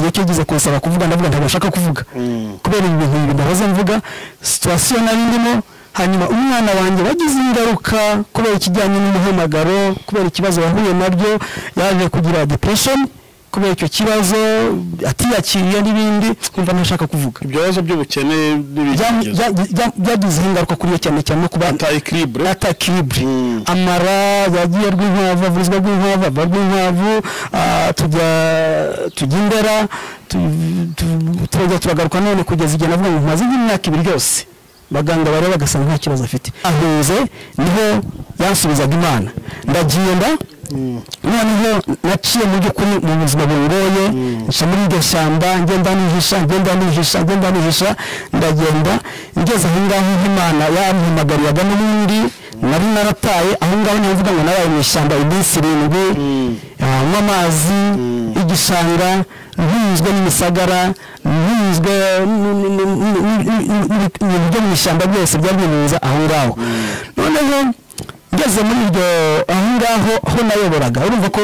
icyo ugize kunsaba kuvuga ndavuga ntabwo nshaka kuvuga kubera ibi bintu bibiri ndahoze mvuga situwasiyo nari ndimo hanyuma umwana wanjye wagize ingaruka kubera ikijyanye n'umuhamagaro kubera ikibazo yahuye nabyo yaje kugira depression kubera icyo kibazo atiyakiriye n'ibindi kumva ntashaka kuvuga ibyo bibazo by'ubukene Bya- n'ibigeragezo bya- bya- byagize ingaruka kuri yo cyane cyane no kuba ata ekiribure ata ekiribure Mm. amara yagiye rw'inkwavu avurizwa rw'inkwavu ava rw'inkwavu ah, tujya tujya indera tu- tu- turajya turagaruka none kugeza igihe navuga ngo maze imyaka ibiri yose abaganga bareba bagasanga nta kibazo afite ahunze niho yansubizaga imana ndagenda noneho naciye mu by'ukuri mu buzima bungoye nca muri iryo shyamba ngenda nihisha ngenda nihisha ngenda nihisha ndagenda ngeze aho ngaho nk'imana yampamagariraga n'ubundi nari narataye aho ngaho niho mvuga ngo nabaye mu ishyamba iminsi irindwi ah, nywa amazi igishanga ntunyuzwe n'imisagara ntunyuzwe ibintu byo mu ishyamba byose byabyinuza aho ngaho noneho ngeze muri iryo aho ngaho aho nayoboraga urumva ko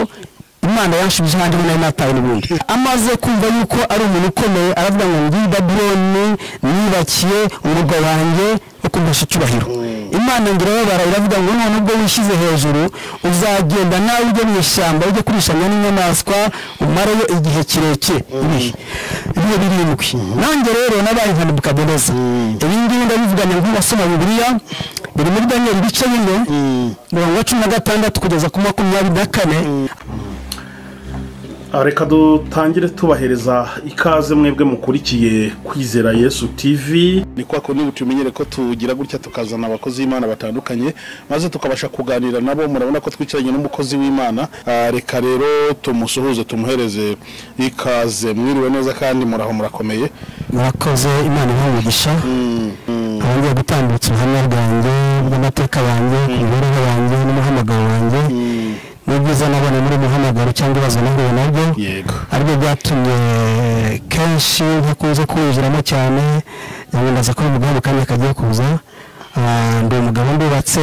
imana yanshubije ahandi ho nari natawe n'ubundi amaze kumva yuko ari umuntu ukomeye aravuga ngo ngiyi babuloni nibakiye urugo wanjye wo kumbesha icyubahiro imana ngo irababara iravuga ngo none ubwo wishyize hejuru uzagenda nawe ujye mu ishyamba ujye kurishanya n'inyamaswa umareyo igihe kirekire ibihe ibihe birindwi nanjye rero nabaye nka nebukadineza ibi ngibi ndabivuganya nk'uwasoma bibiliya biri muri daniyeli ibice bine mirongo cumi na gatandatu kugeza ku makumyabiri na kane Ah, reka dutangire tubahereza ikaze mwebwe mukurikiye kwizera yesu tv ni kwa kundi tumenyere ko tugira gutya tukazana abakozi b'imana batandukanye maze tukabasha kuganira nabo murabona ko twicaranye n'umukozi w'imana Ah, reka rero tumusuhuze tumuhereze ikaze mwiriwe neza kandi muraho murakomeye murakoze imana nk'umugisha abongeye gutambutsa ubuhamya bwanjye bw'amateka yanjye ku mibereho yanjye n'umuhamagaro wanjye n'ibyiza nabonye muri muhamagaro cyangwa ibibazo nahuye nabyo yego aribyo byatumye kenshi ntakunze kuwinjiramo cyane ndaza ko uyu mugabo mu kanya kagiye kuza Ah, ndi umugabo ndubatse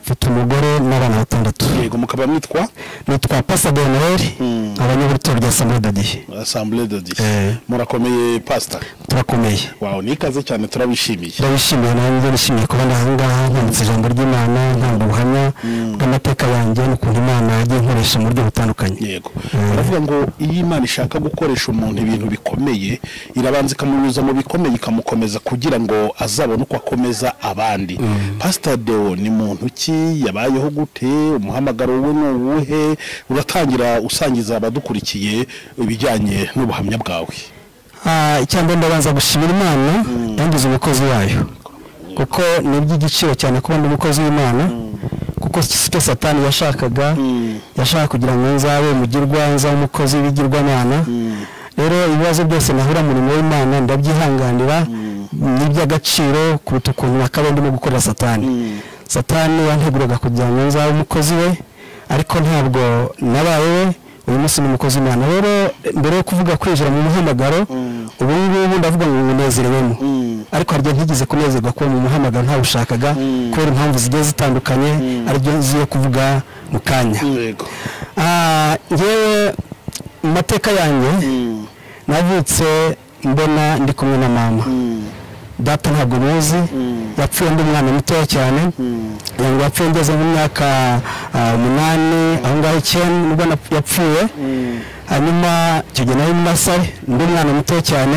mfite umugore n'abana batandatu yego mukaba mwitwa nitwa pasa beneri abanyabutorwa rya samuradadihe asambure dodi Eh. murakomeye pasita turakomeye wawe ni ikaze cyane turabishimiye ndabishimiye nanjye nishimiye kuba ndi aha ngaha nkumvise ijambo ry'imana nkumva ubuhamya bw'amateka yanjye n'ukuntu imana yagiye inkoresha mu buryo butandukanye yego baravuga ngo iyo imana ishaka gukoresha umuntu ibintu bikomeye irabanza ikamunyuza mu bikomeye ikamukomeza kugira ngo azabone uko akomeza abandi pasita deo ni muntu ki yabayeho gute umuhamagaro we ni uwuhe uratangira usangiza abadukurikiye ibijyanye n'ubuhamya bwawe Ah, icya mbere ndabanza gushimira imana yangize umukozi wayo kuko ni iby'igiciro cyane kuba ndi umukozi w'imana kuko si cyo satani yashakaga yashaka kugira ngo nzabe umugirwa nzabe umukozi w'ibigirwamana rero ibibazo byose nahura mu murimo w'imana ndabyihanganira ni iby'agaciro kuruta ukuntu nakaba ndimo gukorera satani satani yanteguraga kugira ngo nzabe umukozi we ariko ntabwo nabaye we uyu munsi ni umukozi w'imana rero mbere yo kuvuga kwinjira mu muhamagaro ubu ngubu ndavuga ngo ngunezerewemo ariko hari igihe ntigeze kunezerwa kuba mu muhamagaro ntawushakaga kubera impamvu zigiye zitandukanye aribyo nziye kuvuga mu kanya yego Ah, ngewe mu mateka yanjye navutse mbona ndi kumwe na mama data ntabwo muzi yapfuye ndi umwana mutoya cyane kugira ngo yapfuye ngeze mu myaka ah, umunani aho ngaho icyenda nibwo nap- yapfuye hanyuma icyo gihe nari muri nasari ndi umwana mutoya cyane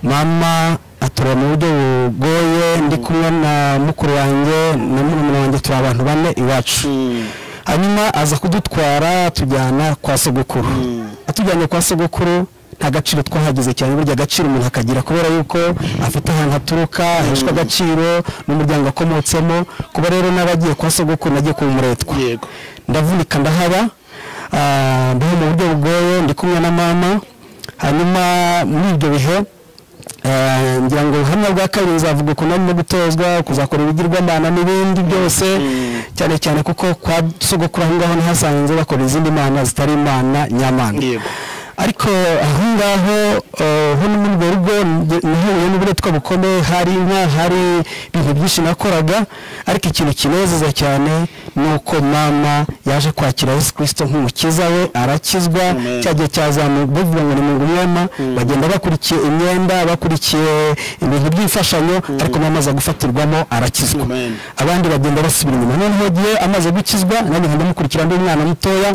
mama atureba mu buryo bugoye ndi kumwe na mukuru wanjye na murumuna wanjye turi abantu bane iwacu hanyuma aza kudutwara atujyana kwa sogokuru atujyanye kwa sogokuru nta gaciro twahagize cyane burya agaciro umuntu akagira kubera yuko afite ahantu haturuka aheshwa agaciro n'umuryango akomotsemo kuba rero n'abagiye kwa sogokuru nagiye kumuretwa yego ndavunika ndahaba ah, mbaho mu buryo bugoye ndi kumwe na mama hanyuma muri ibyo bihe eh, ngira ngo ubuhamya bwa kabiri nzavuga ukuntu arimo gutozwa kuzakora ibigirwamana n'ibindi byose cyane cyane kuko kwa sogokuru aho ngaho nahasanze bakora izindi mana zitari imana nyamana Yego. ariko aho ngaho eh, hano muri urwo rugo nge- nahuye n'uburetwa bukomeye hari inka hari ibintu byinshi nakoraga ariko ikintu kinezeza cyane ni uko mama yaje kwakira yesu kirisito nk'umukiza we arakizwa Amen. cya gihe cyazamuka bavuga ngo ni mu mwema bagenda bakurikiye imyenda bakurikiye ibintu by'imfashanyo ariko mama aza gufatirwamo arakizwa Amen. abandi bagenda basubira inyuma noneho gihe amaze gukizwa nanjye nkajya mukurikira ndi umwana mutoya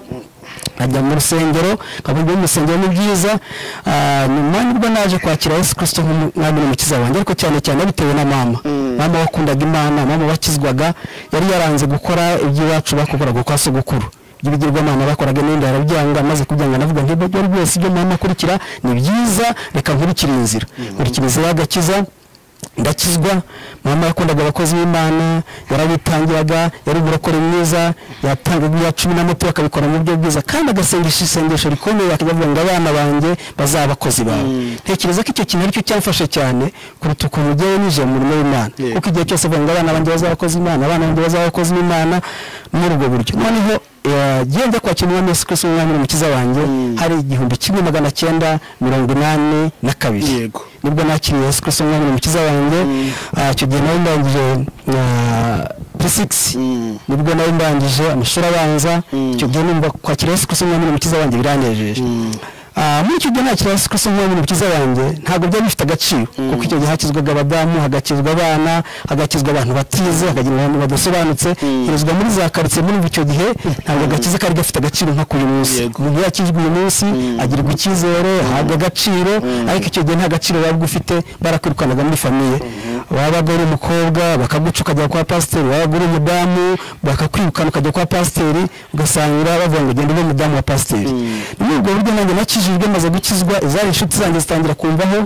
nkajya mu rusengero nkabumva mu rusengero ni byiza Ah, nyuma nibwo naje kwakira yesu kirisito nk'umwami n'umukiza wanjye ariko cyane cyane bitewe na mama mama wakundaga imana mama wakizwaga yari yaranze gukora iby'iwacu bakoraga kwa sogokuru by'ibigirwamana bakoraga n'ibindi arabyanga amaze kubyanga navuga nti ibyo byose ibyo mama akurikira ni byiza reka nkurikire inzira nkurikira inzira y'agakiza ndakizwa mama yakundaga abakozi b'imana yarabitangiraga yari umurokore mwiza yatangaga iya cumi n'amatu akabikora mu buryo bwiza kandi agasengesha isengesho rikomeye akavuga ngo abana banjye bazaba abakozi bawe ntekereza ko icyo kintu aricyo cyamfashe cyane kuruta ukuntu ugiye winjiye mu murimo w'imana Yeah. kuko igihe cyose avuga ngo abana banjye bazaba abakozi b'imana abana banjye bazaba abakozi b'imana muri ubwo buryo noneho eh, gihe njya kwakira umwami yesu kirisito umwami n'umukiza wanjye hari igihumbi kimwe magana cyenda mirongo inani na kabiri Yego. nibwo nakiriye yesu kirisito umwami n'umukiza wanjye Ah, icyo gihe nawe ndangije na p6 Mm. nibwo nawe ndangije amashuri abanza icyo gihe numva kwakira yesu kirisito umwami n'umukiza wanjye biranejeje Ah, muri icyo gihe nakira yesu kirisito umwami n'umukiza wanjye ntabwo byari bifite agaciro kuko icyo gihe hakizwaga abadamu hagakizwa abana hagakizwa abantu batize hakagira abantu badasobanutse herezwa muri za karitsiye muri icyo gihe ntabwo agakiza kari gafite agaciro nka k'uyu munsi Yego. umuntu yakijwe uyu munsi agirwa icyizere ahabwa agaciro ariko icyo gihe nta gaciro waba ufite barakwirukanaga muri famiye wabaga uri umukobwa bakaguca ukajya kwa pasiteri wabaga uri umudamu bakakwirukana ukajya kwa pasiteri ugasanga bavuga ngo genda ube umudamu wa pasiteri muri ubwo buryo nanjye nakijijwe maze gukizwa izari inshuti zanjye zitangira kumvaho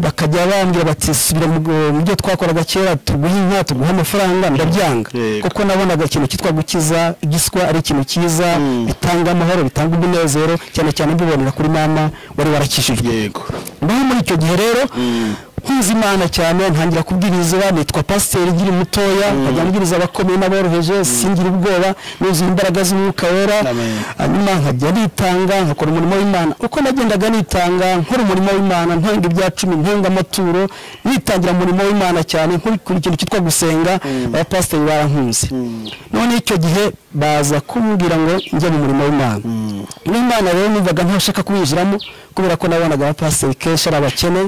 bakajya bambwira bati subira mu mu byo twakoraga kera tuguhe inka tuguhe amafaranga ndabyanga Yego. kuko nabonaga ikintu cyitwa gukiza igiswa ari ikintu cyiza bitanga amahoro bitanga umunezero cyane cyane mbibonera kuri mama wari warakijijwe yego rero muri icyo gihe rero nkuzi imana cyane ntangira kubwiriza nitwa pasiteri nkiri mutoya nkajya mbwiriza abakomeye n'aboroheje singira ubwoba nuzuye imbaraga z'umwuka wera Amen. hanyuma nkajya nitanga nkakora umurimo w'imana uko nagendaga nitanga nkora umurimo w'imana ntanga ibya cumi ntanga amaturo nitangira umurimo w'imana cyane nkurikira ikintu cyitwa gusenga abapasiteri barankunze noneho icyo gihe baza kumbwira ngo njye mu murimo w'imana n'imana rero numvaga ntashaka kuwinjiramo kubera ko nabonaga abapasiteri kenshi ari abakene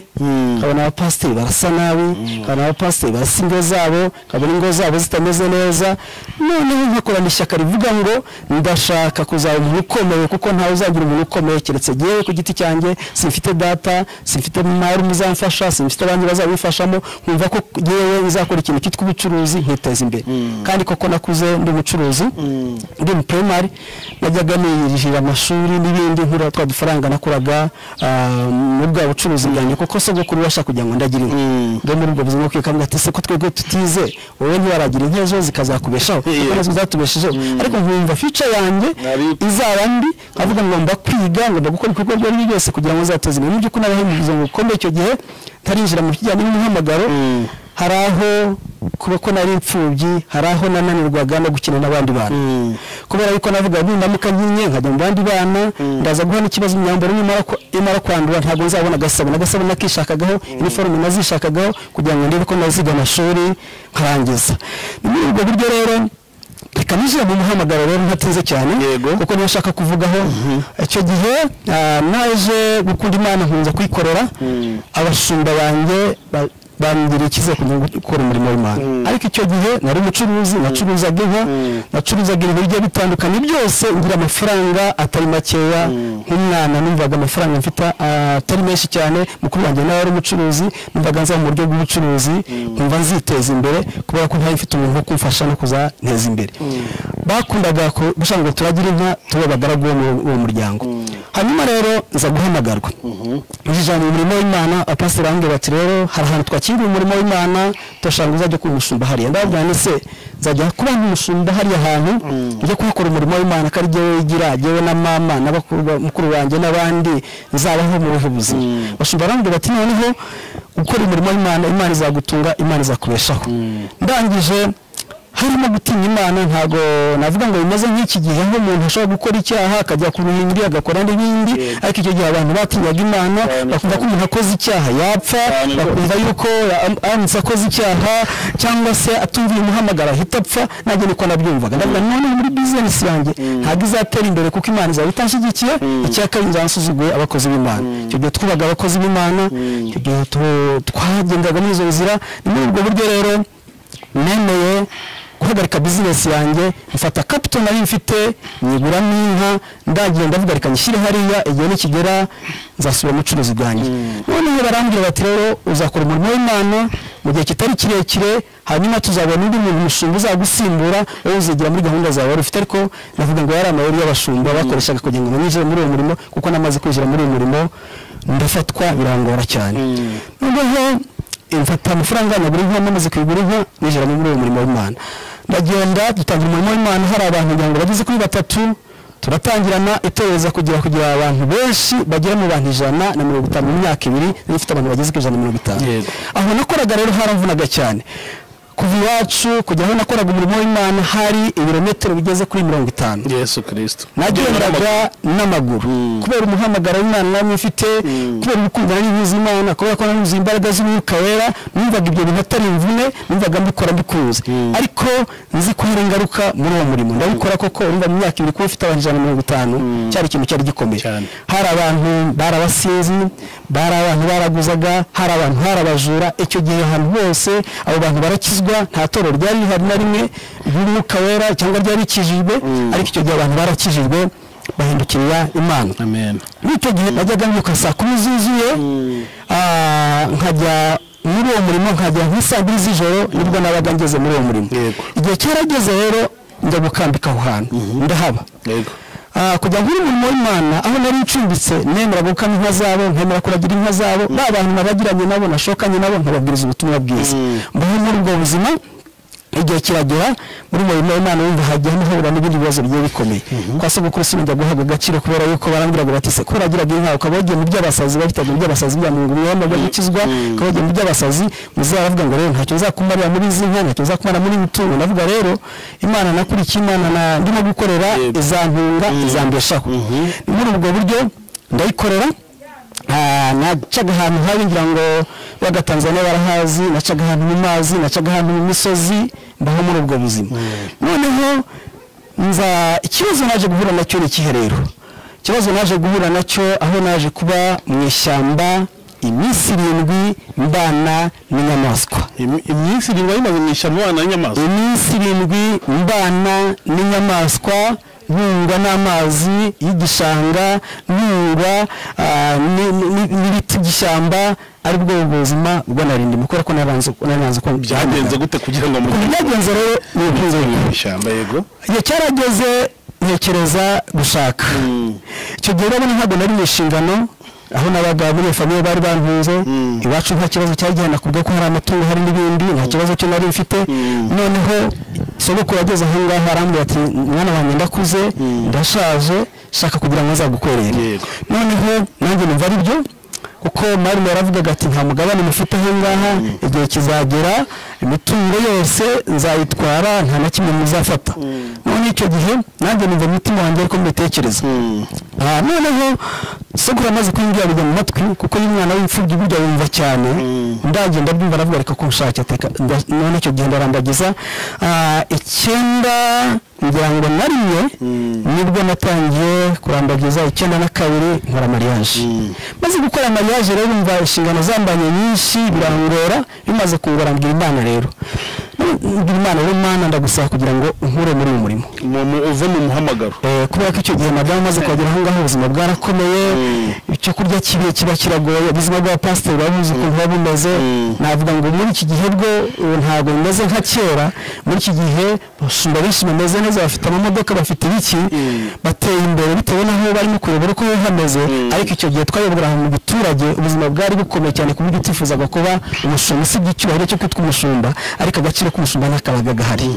nkabona abapasiteri barasa nabi nkabona abapasiteri barasa ingo zabo nkabona ingo zabo zitameze neza noneho nkakorana ishyaka rivuga ngo ndashaka kuzaba umuntu ukomeye kuko ntawe uzagira umuntu ukomeye keretse yewe ku giti cyanjye simfite data simfite mwari muzamfasha simfite abandi bazabifashamo nkumva ko yewe nzakora ikintu cyitwa ubucuruzi nkiteza imbere kandi koko nakuze ndi umucuruzi ndi mu primary najyaga nirihira amashuri n'ibindi nkura twa dufaranga nakuraga ah, muri bwa bucuruzi bwanjye kuko sogokuru bashaka kugira ngo ndagira inka bwo muri ubwo buzima bwiwe kavuga ati se ko twebwe tutize wowe ntiwaragira inka ejo zikazakubeshaho kuko Yeah. nazo zatubeshejeho ariko nkumva fica yanjye Nari- izaba mbi nkavuga ngo ngomba kwiga ngomba gukora ibikorwa ibyo ari byo byose kugira ngo zateze imbere mu by'ukuri n'abahinduza ngo bikomeye icyo gihe tarinjira mu kijyanye n'umuhamagaro hari aho kuba ko nari imfubyi hari aho nananirwaga no gukina n'abandi bantu kubera yuko navuga ngo ndamuka nkinye nkajya mu bandi bana ndaza guha n'ikibazo imyambaro nimara ku- imara kwandura ntabwo nzabona agasabune agasabune nakishakagaho iniforume nazishakagaho kugira ngo ndebe ko naziga amashuri nkarangiza ni muri ubwo buryo rero reka nijire mu muhamagaro rero ntatinze cyane Yego. kuko niyo nshaka kuvugaho icyo gihe ah, naje gukunda imana nkunza kuyikorera abashumba banjye ba- bangiriye icyizere kugira ngo gukora umurimo w'imana ariko icyo gihe nari umucuruzi nacuruzaga inka nacuruzaga ibintu bigiye bitandukanye byose ngira amafaranga atari makeya nk'umwana numvaga amafaranga mfite ah, atari menshi cyane mukuru wanjye nawe ari umucuruzi numvaga nza mu buryo bw'ubucuruzi nkumva nziteza imbere kubera ko ntari mfite umuntu wo kumfasha no kuzanteza imbere bakundaga ku- gushaka ngo turagira inka tube abagaragu b'uwo muryango hanyuma rero nza guhamagarwa ijana mu murimo w'imana apasiteri arambwira bati rero hari ahantu twakiriye umurimo w'imana turashaka ngo uzajya kuba umushumba hariya ndababwira nti se nzajya kuba umushumba hariya hantu njya kuhakora umurimo w'imana ko ari jyewe wigira jyewe na mama na bakuru ba- mukuru wanjye n'abandi nzabaho mu buhe buzima abashumba barambwira bati noneho gukora umurimo w'imana imana izagutunga imana izakubeshaho ndangije harimo gutinya imana ntabwo navuga ngo bimeze nk'iki gihe aho umuntu ashobora gukora icyaha akajya ku bindi agakora n'ibindi Yego. ariko icyo gihe abantu batinyaga imana Cyane, bakumva ko cyane. umuntu akoze icyaha yapfa Cyane bakumva yuko am- aramutse akoze icyaha cyangwa se atumviye umuhamagaro ahita apfa nanjye niko nabyumvaga ndavuga none muri bizinesi yanjye ntabwo izatera imbere kuko imana izaba itanshyigikiye icya kabiri nzasuzuguye abakozi b'imana icyo gihe twubaga abakozi b'imana icyo gihe tu- twagendaga muri izo nzira ni muri ubwo buryo rero nemeye guhagarika bizinesi yanjye mfata kapito nari mfite nyiguramo inka ndagiye ndavuga reka nyishyire hariya igihe nikigera nzasubira mu bucuruzi bwanjye noneho barambwira bati rero uzakora umurimo w'imana mu gihe kitari kirekire hanyuma tuzabona undi muntu umushinga uzagusimbura wowe uzigira muri gahunda zawe wari ufite ariko navuga ngo yari amayeri y'abashumba bakoreshaga kugira ngo ninjire muri uwo murimo kuko namaze kwinjira muri uwo murimo ndafatwa birangora cyane noneho mfata amafaranga na buri nka namaze kuyigura inka nijira muri uwo murimo w'Imana ndagenda dutangira umurimo w'Imana hari abantu ngira ngo bageze kuri batatu turatangirana itoreza kugira kugira abantu benshi bagera mu bantu ijana na mirongo itanu mu myaka ibiri nari mfite abantu bageze ku ijana na mirongo itanu Yego. aho nakoraga rero haramvunaga cyane kuva iwacu kujya aho nakoraga umurimo w'Imana hari ibirometero bigeze kuri mirongo itanu yesu kirisito nagendaga n'amaguru kubera umuhamagaro w'imana namwe mfite kubera gukundana n'ibizi imana kubera ko nanuzuye imbaraga z'umwuka wera numvaga ibyo bintu atari imvune numvaga mbikora mbikunze ariko nzi ko hari ingaruka muri uwo murimo ndabikora koko urumva mu myaka ibiri kuba ufite abantu ijana na mirongo itanu cyari ikintu cyari gikomeye Cyane. hari abantu barabasinzi bari abantu baraguzaga hari abantu barabajura icyo gihe ahantu hose abo bantu barakizwa nta toro ryari rihari na rimwe ry'umwuka wera cyangwa ryari rikijijwe ariko icyo gihe abantu barakijijwe bahindukirira imana amen muri icyo gihe najyaga mbyuka saa kumi zuzuye ah, nkajya muri uwo murimo nkajya nk'isaa mbiri z'ijoro nibwo nabaga ngeze muri uwo murimo Yego. igihe cyarageze rero njya gukambika aho hantu ndahaba yego Ah, kujya nkora umurimo w'imana aho nari ncumbitse nemera gukama inka zabo nkemera kuragira inka zabo ba bantu nabagiranye nabo nashokanye nabo nkababwiriza ubutumwa bwiza mbaho muri ubwo buzima igihe kiragera muri uwo murimo w'imana wumva hajya hahura n'ibindi bibazo bigiye bikomeye kwa sogokuru sinajya guhabwa agaciro kubera yuko barambwiraga bati se ko uragiraga inka ukaba wagiye mu by'abasazi bahitaga mu by'abasazi bya mungu mwamaga gukizwa ukaba wagiye mu by'abasazi muzaravuga ngo rero ntacyo nzakumarira muri izi nka ntacyo nzakumara muri ibi tungo navuga rero imana nakurikiye imana na ndimo gukorera izantunga izambeshaho ni muri ubwo buryo ndayikorera Ah, nacaga ahantu habi ngira ngo bagatanzaniya barahazi nacaga ahantu mu mazi nacaga ahantu mu misozi mbaho muri ubwo buzima noneho nza ikibazo naje guhura nacyo ni ikihe rero ikibazo naje guhura nacyo aho naje kuba mu ishyamba iminsi irindwi mbana n'inyamaswa Im- iminsi irindwi wari imaze mu ishyamba abana n'inyamaswa iminsi irindwi mbana n'inyamaswa nkungwa n'amazi y'igishanga nkungwa ah, ni- ni- ni- n'ibiti by'ishyamba aribwo buzima bwo narindimo kubera ko naranze naranze ko byagenze gute kugira ngo mujye byagenze rero ni ubutunzi bwawe. mu ishyamba yego igihe cyarageze ntekereza gushaka icyo gihe urabona ntabwo nari mu inshingano aho n'abagabo muri iyo famiye bari bantunze iwacu nta kibazo cyari gihana kubwo ko hari amatungo hari n'ibindi nta kibazo cyo nari mfite noneho sogokuru yageze aho ngaho arambwira ati mwana wanjye ndakuze ndashaje shaka kugira ngo nzagukwerere Yego. noneho nanjye numva ari byo kuko marume yaravugaga ati nta mugabane mufite aho ngaha igihe kizagera imitungo yose nzayitwara nta na kimwe muzafata none icyo gihe nanjye numva umutima wanjye ariko mbitekereza Ah, noneho sogora amaze kumbwira bijya mu matwi kuko y'umwana w'imfubyi burya yumva cyane ndagenda byumva aravuga reka ko nshake ateka nda- none icyo gihe ndarambagiza Ah, icyenda ngira ngo na rimwe nibwo natangiye kurambagiza icyenda na kabiri nkora mariage maze gukora mariage rero umva inshingano zambanye nyinshi birangora bimaze kungora mbwira imana rero mbwira imana rero mana ndagusaba kugira ngo unkure muri uyu murimo Mu- mu- uve mu muhamagaro Eh, kubera ko icyo gihe madamu amaze kuhagera aho ngaho ubuzima bwarakomeye icyo kurya kibi kiba kiragoye ubuzima bwa pasiteri buba buzi ukuntu buba bumeze navuga ngo muri iki gihe bwo ubu ntabwo bimeze nka kera muri iki gihe abashumba benshi bameze neza bafite amamodoka bafite ibiki bateye imbere bitewe n'aho barimo kuyobora uko biba hameze ariko icyo gihe twayoboraga mu giturage ubuzima bwari bukomeye cyane ku buryo utifuzaga kuba umushumba usibye icyubahiro cyo kwitwa umushumba ariko agaciro k'umushumba ntakabaga gahari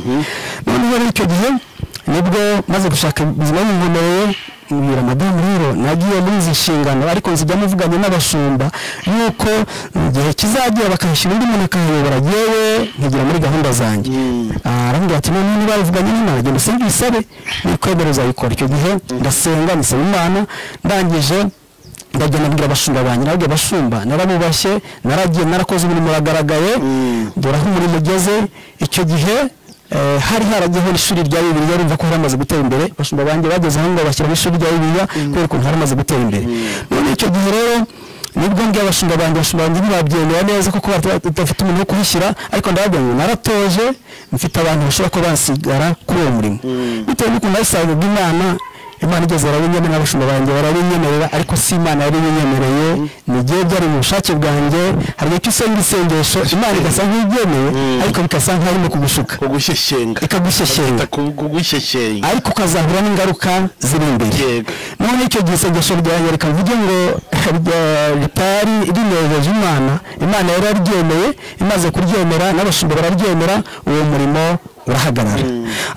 noneho rero icyo gihe nibwo maze gushaka ubuzima bumvomeye mbwira madamu rero nagiye muri izi nshingano ariko nzijyamo mvuganye n'abashumba yuko igihe kizagera bakahashyira undi muntu akayobora yewe nkigira muri gahunda zanjye Ah, arambwira ati none niba bavuganye n'imana genda usenge uyisabe nikwemera uzayikora icyo gihe ndasenga nisaba imana ndangije ndagenda mbwira abashumba banjye narabwira abashumba narabubashye naragiye narakoze umurimo uragaragaye dore aho umurimo ugeze icyo gihe eh, hari haragiyeho ishuri rya bibiliya rumva ko haramaze gutera imbere abashumba banjye bageze aho ngo bashyiraho ishuri rya bibiliya kubera ukuntu haramaze gutera imbere none icyo gihe rero nibwo mbwiye abashumba banjye abashumba banjye ntibabyemera neza kuko bata- badafite umuntu wo kuhashyira ariko ndababwira ngo naratoje mfite abantu bashobora kuba basigara kuri uwo murimo bitewe n'ukuntu nabisangaga imana imana igeze yarabinyemerera abashumba banjye barabinyemerera ariko si imana yari ibinyemereye ni igihe byari mu bushake bwanjye hari igihe cy'usenga isengesho imana igasa nk'ibyemeye ariko bigasa nk'aharimo kugushuka kugushyeshyenga ikagushyeshyenga Ku- kugushyeshyenga ariko ukazahura n'ingaruka ziri imbere Yego. none icyo gihe isengesho ryanjye reka mvuge ngo rya- ritari rinejeje imana imana yari yaryemeye imaze kuryemera n'abashumba bararyemera uwo murimo urahagarara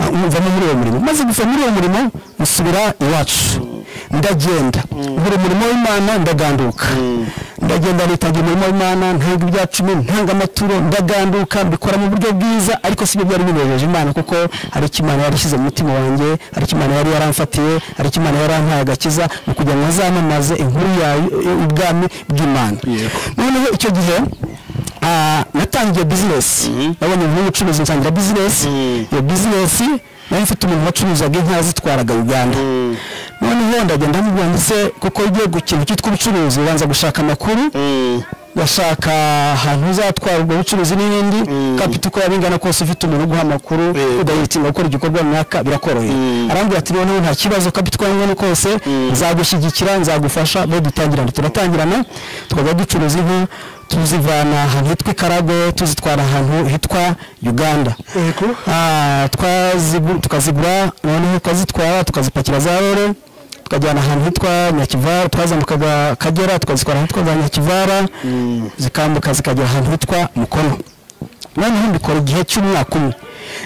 Ah, mvamo muri uwo murimo maze gusa muri uwo murimo musubira iwacu ndagenda nkora umurimo w'imana ndaganduka ndagenda nitangira umurimo w'imana ntanga ibya cumi ntanga amaturo ndaganduka mbikora mu buryo bwiza ariko sibyo byari binejeje imana kuko hari icyo imana yari ishyize mu mutima wanjye hari icyo imana yari yaramfatiye hari icyo imana yari yampaye agakiza ni ukugira ngo azamamaze inkuru yayo ubwami bw'imana Yego. noneho icyo gihe ah, natangiye bizinesi nabonye umuntu w'ubucuruzi nsangira bizinesi iyo bizinesi nari mfite umuntu wacuruzaga inka zitwaraga uganda noneho ndagenda mubwira ndetse kuko ugiye gukina cyitwa ubucuruzi ubanza gushaka amakuru gashaka ahantu uzatwarwa ubucuruzi n'ibindi kapita uko yaba ingana kose ufite umuntu uguha amakuru udahitinga gukora igikorwa runaka birakoroheye arambwira ati noneho nta kibazo kapita uko yaba ingana kose nzagushyigikira nzagufasha bo dutangirana turatangirana tukajya ducuruza inka tuzivana ahantu hitwa ikarago tuzitwara ahantu hitwa uganda Ah, twazigu- tukazigura noneho tukazitwara tukazipakira za rore tukajyana ahantu hitwa nyakivara twazamukaga akagera tukazitwara ahantu hitwa za nyakivara zikambuka zikagera ahantu hitwa mukono noneho mbikora igihe cy'umwaka umwe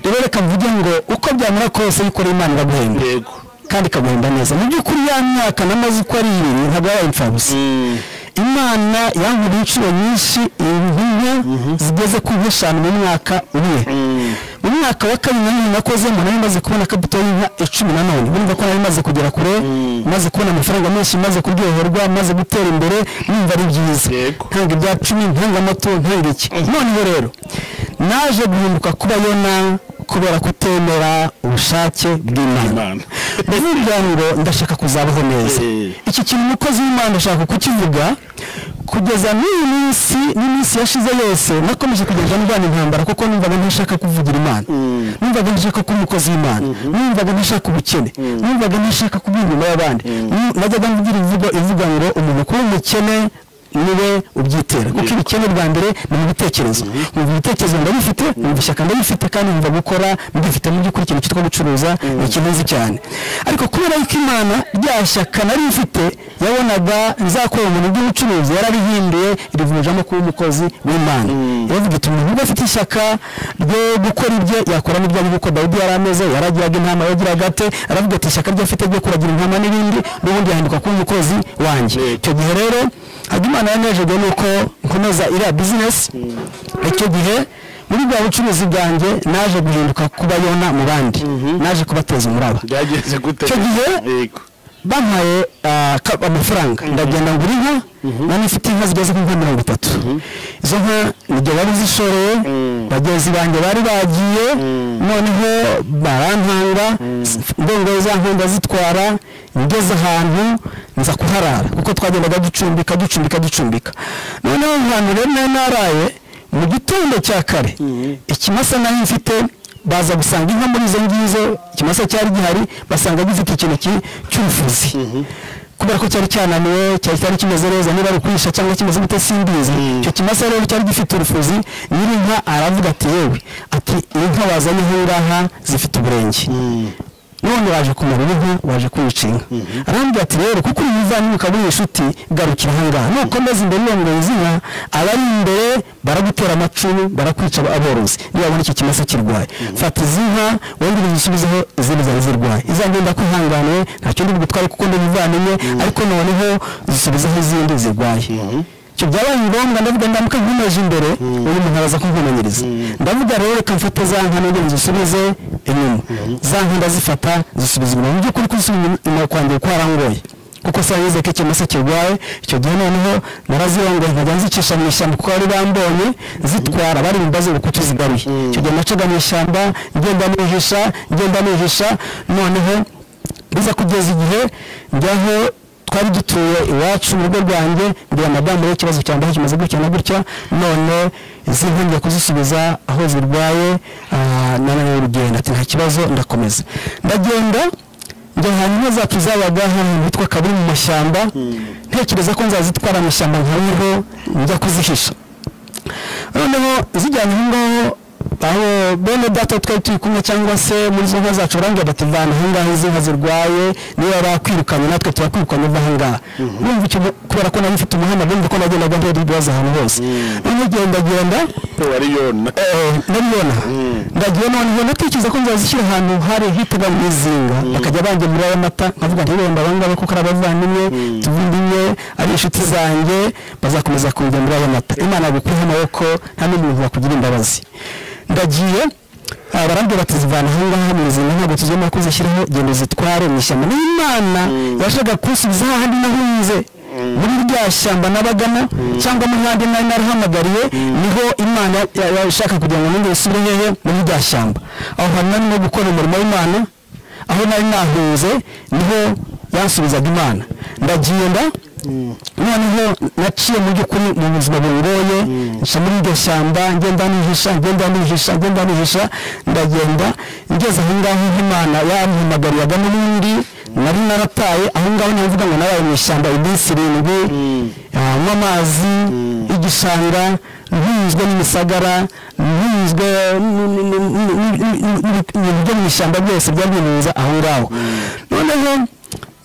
rero reka mvuge ngo uko byamera kose iyo ukora imana iraguhemba yego kandi ikagenda neza mu by'ukuri ya myaka n'amazi uko ari ibiri ntabwo yabaye imfabusa imana yankuriye inshuro nyinshi intumwa zigeze ku nk'eshanu mu mwaka umwe mu mwaka wa kabiri nanone nakozemo nari maze kubona kapito y'inka icumi nanone urumva ko nari maze kugera kure maze kubona amafaranga menshi maze kuryoherwa maze gutera imbere numva ari byiza Yego. ntanga ibya cumi ntanga amato ntanga iki noneho rero naje guhinduka kuba yona kubera kutemera ubushake bw'imana Imana. bivuga ngo ndashaka kuzabaho neza Eh. iki kintu umukozi w'imana ashaka kukivuga kugeza n'iyi minsi n'iminsi yashize yose nakomeje kugenda ndwana intambara kuko numvaga ntashaka kuvugira imana numvaga ntashaka kuba umukozi w'imana numvaga ntashaka ubukene numvaga ntashaka kuba inyuma y'abandi Nu- najyaga mvugira ivugo ivuga ngo umuntu kuba umukene niwe ubyitera kuko ibikene bwa mbere ni mu bitekerezo numva ibitekerezo ndabifite numva ishyaka ndabifite kandi numva gukora mbifite mu by'ukuri ikintu cyitwa gucuruza ni ikintu cyane ariko kubera yuko imana rya shyaka nari mfite yabonaga nzakora umuntu bw'ubucuruzi yararihinduye irivunjamo kuba umukozi w'imana yavuga ati umuntu uba afite ishyaka ryo gukora ibye yakora n'ibyo ari gukora dawidi yari ameze yaragiraga intama yagiraga ate aravuga ati ishyaka ryo afite ryo kuragira intama n'ibindi n'ubundi yahinduka kuba umukozi wanjye icyo gihe rero hajya imana yanejejwe nuko nkomeza iriya bizinesi icyo gihe muri bwa bucuruzi bwanjye naje guhinduka kuba yona mu bandi naje kubateza umuraba byageze gute Icyo gihe? yego bampaye ah, ka- amafaranga ndagenda ngura inka nari mfite inka zigeze ku nka mirongo itatu izo nka nibyo bari zishoreye bagenzi banjye bari bagiye noneho barantanga ndongoye za nka ndazitwara ngeze ahantu nza kuharara kuko twagendaga ducumbika ducumbika ducumbika noneho ahantu rero nari naraye mu gitondo cya kare ikimasa nari mfite baza gusanga inka muri izo ngizo ikimasa cyari gihari basanga gifite ikintu ki- cy'ubufuzi kubera ko cyari cyananiwe cyari cyari kimeze neza niba ari ukwisha cyangwa kimeze gute simbizi icyo kimasa rero cyari gifite urufuzi nyir'inka aravuga ati yewe ati iyi nka wazanye nk'ingaha zifite uburenge none waje kumara inka waje kwica inka arambwira ati rero kuko uri muvandimwe ukaba uri inshuti garukira aha ngaha nukomeza imbere urongora izi nka abari imbere baragutera amacumu barakwica aborozi nibabona iki kimasa kirwaye fata izi nka wongere uzisubizeho izindi zari zirwaye izange ndakwihanganiye ntacyo ndi bugutware kuko ndi muvandimwe ariko noneho zisubizeho izindi zirwaye icyo byabaye ngombwa ndavuga ndamuka nkomeje imbere uyu muntu araza kunkomanyiriza ndavuga rero reka mfate za nka n'ubundi nzisubize inyuma za nka ndazifata zisubiza inyuma mu by'ukuri kuzisubiza inyuma kwanjye kuko harangoye kuko se yizeye ko ikimasa kirwaye icyo gihe noneho narazirongoye nkajya nzicisha mu ishyamba kuko bari bambonye zitwara bari mu mbazi ubukutu zigaruye icyo gihe nacaga mu ishyamba ngenda nihisha ngenda nihisha noneho biza kugeza igihe njyaho twari dutuye iwacu mu rugo rwanjye mbwira madamu rero ikibazo cyanjye aho kimaze gutya na gutya none izi nka ngiye kuzisubiza aho zirwaye ah, nananiwe urugendo ati nta kibazo ndakomeza ndagenda njya ahantu inka zacu zabaga ahantu hitwa kabiri mu mashyamba ntekereza ko nzazitwara mu ishyamba nkariho njya kuzihisha noneho zijyanye aho ngaho aho bene data twari turi kumwe cyangwa se muri izo nka zacu barambwira bati vana aha ngaha izi nka zirwaye niba bakwirukanye natwe turakwirukanye uva aha ngaha urumva icyo kubera ko nari mfite umuhanda bumva ko nagendaga ntera ibibazo ahantu hose noneho genda genda wari yona ndabibona ndagiye noneho natekereza ko nzazishyira ahantu hari hiteganywa izinga bakajya bangemurira ayo mata nkavuga nti rero ndabangaba kuko ari abavandimwe tuvindimwe ari inshuti zanjye bazakomeza kungemurira ayo mata imana gukuyeho amaboko nta n'undi muntu wakugira imbabazi ndagiye ah, barambwira bati zivana aha ngaha mu buzima ntabwo tuzemera ko uzishyiraho genda uzitware mu ishyamba n'imana yashaka kunsubiza hahandi nahuze muri rya shyamba nabagamo cyangwa mu handi nari narahamagariye niho imana ya- ya- ishaka kugira ngo nongere isubire hehe muri rya shyamba aho hantu nari no gukora umurimo w'imana aho nari nahunze niho yansubizaga imana ndagenda noneho naciye mu by'ukuri mu buzima bungoye nca muri iryo shyamba ngenda nihisha ngenda nihisha ngenda nihisha ndagenda ngeze aho ngaho nk'imana yampamagariraga n'ubundi nari narataye aho ngaho niho mvuga ngo nabaye mu ishyamba iminsi irindwi ah, nywa amazi igishanga ntunzwe n'imisagara ntunzwe n- n- n- n- n- n- n- ibintu byo mu ishyamba byose byari bimunza aho ngaho noneho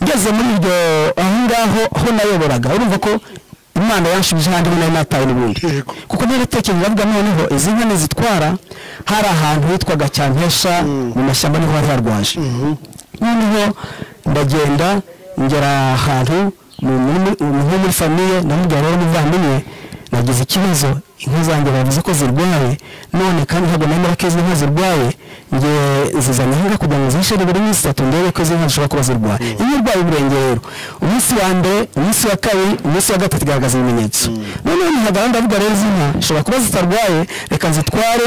ngeze muri iryo aho ngaho aho nayoboraga urumva ko imana yanshubije ahandi aho nari natawe n'ubundi Yego. kuko naratekereje ndavuga noneho izi nka nizitwara hari ahantu hitwaga cyampesha mu mashyamba niho hari harwaje noneho ndagenda ngera ahantu mu muri- mu- nko muri famiye namubwira rero umuvandimwe nagize ikibazo inka zanjye bavuze ko zirwaye none kandi ntabwo nemera ko izi nka zirwaye njye zizanye ahangaha kugira ngo zihishe buri minsi itatu ndebe ko izi nka zishobora kuba zirwaye iyo urwaye ibirenge rero umunsi wa mbere umunsi wa kabiri umunsi wa gatatu igaragaza ibimenyetso noneho ntihagara ndavuga rero izi nka zishobora kuba zitarwaye reka nzitware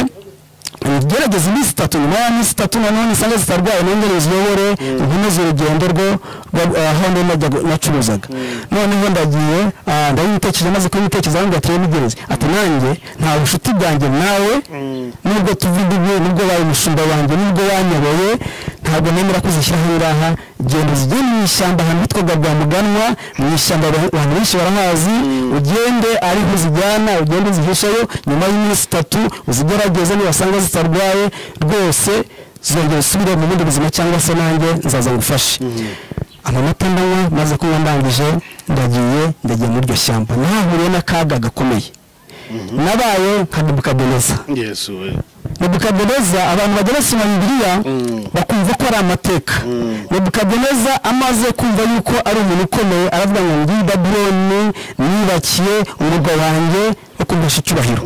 gerageza iminsi itatu nyuma ya minsi itatu nanone usanga zitarwaye nongere ziyobore nkomeze urugendo rwo rwa- aho ndi najyaga nacuruzaga noneho ndagiye ah, ndabitekereje maze kubitekereza aho ngateye mugeze ati nanjye nta bucuti bwanjye nawe nubwo tuvuga ibi nubwo waye umushumba wanjye nubwo wanyoboye ntabwo nemera ko uzishyira aha ngaha genda uzijye mu ishyamba ahantu hitwaga bwa muganwa mu ishyamba abantu abantu benshi barahazi ugende ariho uzijyana ugende uzihisheyo nyuma y'iminsi itatu uzigerageze nibasanga zitarwaye rwose zongera usubire mu bundi buzima cyangwa se nanjye nzaza ngufashe amamata ndanywa maze kunywa ndangije ndagiye ndagiye muri iryo shyamba nahahuriye n'akaga gakomeye nabaye nka nebukadineza yesu we nebukadineza abantu bageretse na bibiliya bakumva ko ari amateka nebukadineza amaze kumva yuko ari umuntu ukomeye aravuga ngo ngiyi babuloni nibakiye umurwa wanjye wo kumbesha icyubahiro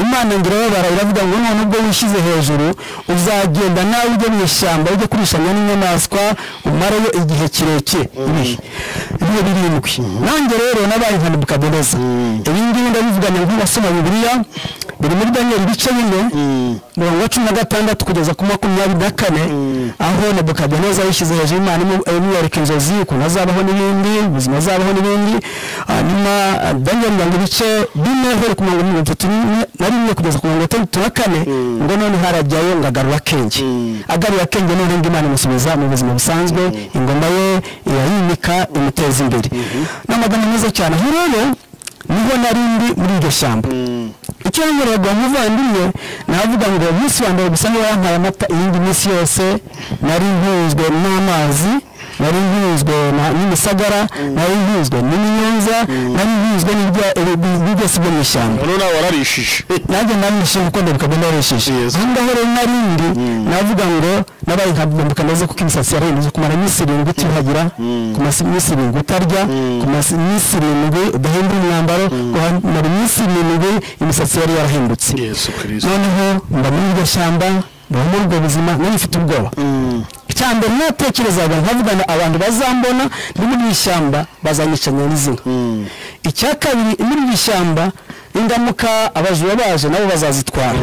imana ngira iravuga ngo none ubwo wishyize hejuru uzagenda nawe ujye mu ishyamba ujye kurishanya n'inyamaswa umareyo igihe kirekire ibihe ibihe birindwi nanjye rero nabaye nka nebukadineza ibi ngibi ndabivuganya nk'abasoma bibiliya biri muri daniyeli ibice bine mirongo cumi na gatandatu kugeza ku makumyabiri na kane aho nebukadineza yishyize hejuru imana imu- imwereka inzozi ukuntu azabaho n'ibindi ubuzima azabaho n'ibindi hanyuma ah, daniyeli mirongo ibice bine uhereye ku mirongo mirongo itatu n'imwe- na rimwe kugeza ku mirongo itandatu na kane ngo none harajyayo ngo agarura akenge agarura akenge none ngo imana imusubiza mu buzima busanzwe ingoma ye irayimika imuteza imbere ni amagambo meza cyane aho rero niho nari ndi muri iryo shyamba icyo yongeraga uwo muvandimwe navuga ngo umunsi wa mbere gusa niba yampaye amata iyindi minsi yose nari nkuzwe n'amazi nari nkuzwe n'imisagara nari nkuzwe n'imyunza nari nkuzwe n'ibyatsi byo mu ishyamba noneho nawe wararishije nanjye narishije uko ndabika ngo narishije Yes. aho ngaho rero narindi navuga ngo nabaye nka bwambuka ndaze kuko imisatsi yarahinduye kumara iminsi irindwi utiyuhagira kumara iminsi irindwi utarya kumara iminsi irindwi udahindura umwambaro kumara iminsi irindwi imisatsi yari yarahindutse yesu kirisito noneho mba muri iryo shyamba mba muri ubwo buzima nari mfite ubwoba cyambere natekerezaga nkavugana abantu bazambona ndi muri iri shyamba bazanyicanya n'izina icya kabiri muri iri shyamba indamuka abajura baje nabo bazazitwara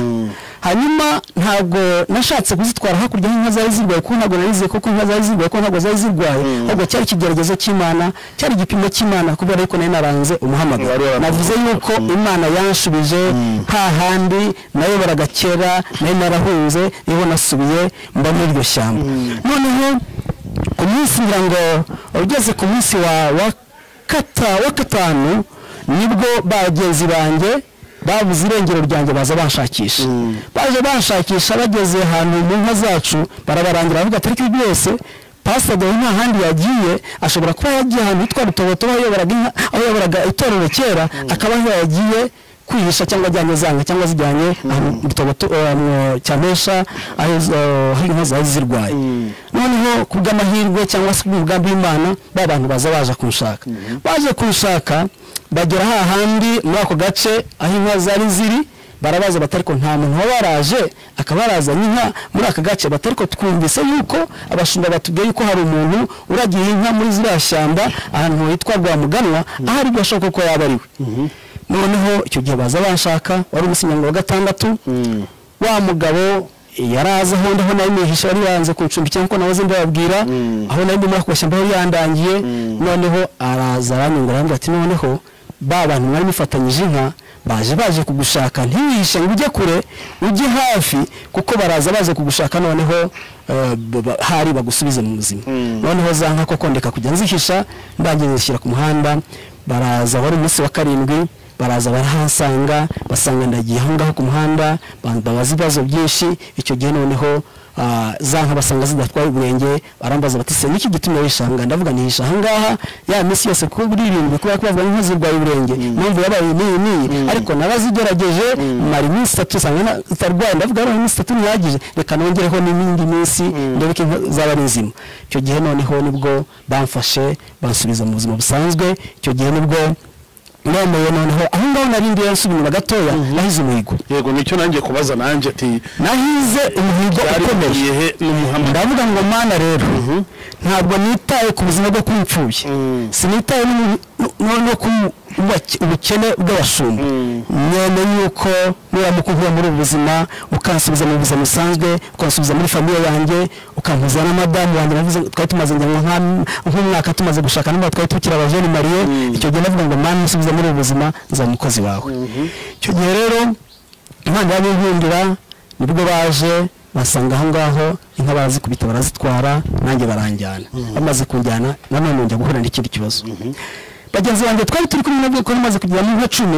hanyuma ntabwo nashatse kuzitwara hakurya y'inka zari zirwaye kuko ntabwo nari nizeye koko inka zari zirwaye kuko ntabwo zari zirwaye ahubwo cyari ikigeragezo cy'imana cyari igipimo cy'imana kubera yuko nari naranze umuhamagaro Wari waramuhamagaye. navuze yuko imana yanshubije nta handi nayobora kera nari narahunze niho nasubiye mba muri iryo shyamba noneho ku munsi ngira ngo ugeze ku munsi wa wa kata wa gatanu nibwo bagenzi banjye babuze irengero ryanjye baza banshakisha baje banshakisha bageze ahantu mu nka zacu barabarangira bavuga atari ibi byose pasadewe nta handi yagiye ashobora kuba yagiye ahantu hitwa rutoboto aho yayoboraga inka- aho yayoboraga itorero kera akaba aho yagiye kwihisha cyangwa ajyanye zanga cyangwa zijyanye ahantu rutoboto eh, mu cyamesha aho izo- aho inka zari zirwaye noneho ku bw'amahirwe cyangwa se bw'umugambi w'imana ba bantu baza baje kunshaka baje kunshaka bagera hahandi muri ako gace aho inka zari ziri barabaza bati ariko nta muntu waba waraje akaba yarazanye inka muri aka gace bati ariko twumvise yuko abashumba batubwiye yuko hari umuntu uragiye inka muri ziriya shyamba ahantu hitwa rwamuganwa aho ari bwo ashoboka ko yaba ari we noneho icyo gihe baza banshaka wari umusinyangabo wa gatandatu wa mugabo yaraza aho ndaho nari nihishe yari yanze kuncumbikira nk'uko nahoze mbababwira aho nari ndi muri ako gashyamba yari yandangiye noneho araza aranyungura arambwira ati noneho ba bantu mwari mufatanyije inka baje baje kugushaka ntiwihishe ngo ujye kure ujye hafi kuko baraza baje kugushaka noneho eh, ba- ba- hari bagusubize mu buzima noneho za nka koko ndeka kujya nzihisha ndangiye nzishyira ku muhanda baraza wari umunsi wa karindwi baraza barahasanga basanga ndagiye aho ngaho ku muhanda ba- babaza ibibazo byinshi icyo gihe noneho ah, za nka basanga zidatwaye ubwenge barambaza bati se niki gitumye wishanga ndavuga nihisha aha ngaha ya minsi yose kuko burindwi kubera ko bavuga inka zirwaye ubwenge mpamvu yabaye niyi niyi ariko narazigerageje mara iminsi itatu usanga na- zitarwaye ndavuga rero iminsi itatu ntihagije reka nongereho n'indi minsi ndebe ko inka zaba ari nzima icyo gihe noneho nibwo bamfashe bansubiza mu buzima busanzwe icyo gihe nibwo nemeye noneho aho ngaho nari ndiye nsubira inyuma gatoya nahize umuhigo yego nicyo nanjye kubaza nanjye ati nahize umuhigo byari ukomeye bihuriye he n'umuhamagaro ndavuga ngo mana rero ntabwo nitaye ku buzima bwo kwipfuye sinitaye n'ubu- no- no ku ubake- ubukene bw'abashumba mwene yuko nuramuka unkura muri ubu buzima ukansubiza mu buzima busanzwe ukansubiza muri famiye yanjye ukampuza na madamu wanjye navuze twari tumaze ngira ngo nka- nk'umwaka tumaze gushaka n'umwaka twari tukiri abajeni mariye icyo gihe navuga ngo mana nsubiza muri ubu buzima nzaba umukozi wawe icyo gihe rero impande y'abinkundira nibwo baje basanga aho ngaho inka barazikubita barazitwara nanjye baranjyana bamaze kunjyana nanone njya guhura n'ikindi kibazo bagenzi banjye twari turi kumwe nabwo ko bamaze kugira mu inka cumi